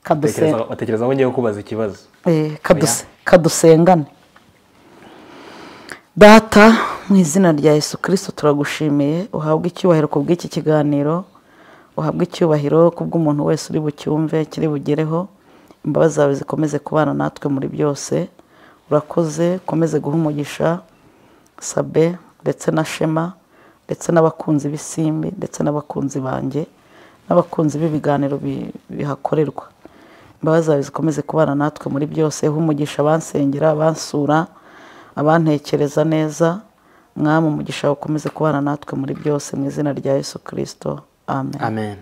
S1: kaduse
S2: Utekereza- watekereza ko ngiye kubaza ikibazo
S1: Eh, kaduse- kadusengane data mu izina rya yesu kirisito turagushimiye uhabwe icyubahiro ku bw'iki kiganiro uhabwe icyubahiro ku bw'umuntu wese uri bucyumve kiri bugereho imbabazi zawe zikomeze kubana natwe muri byose urakoze ukomeze guha umugisha sabe ndetse na shema ndetse n'abakunzi b'isimbi ndetse n'abakunzi banjye n'abakunzi b'ibiganiro bi- bihakorerwa imbabazi zawe zikomeze kubana natwe muri byose uhe umugisha abansengera abansura abantekereza neza mwami umugisha ukomeze kubana natwe muri byose mu izina rya yesu kirisito amen
S2: amen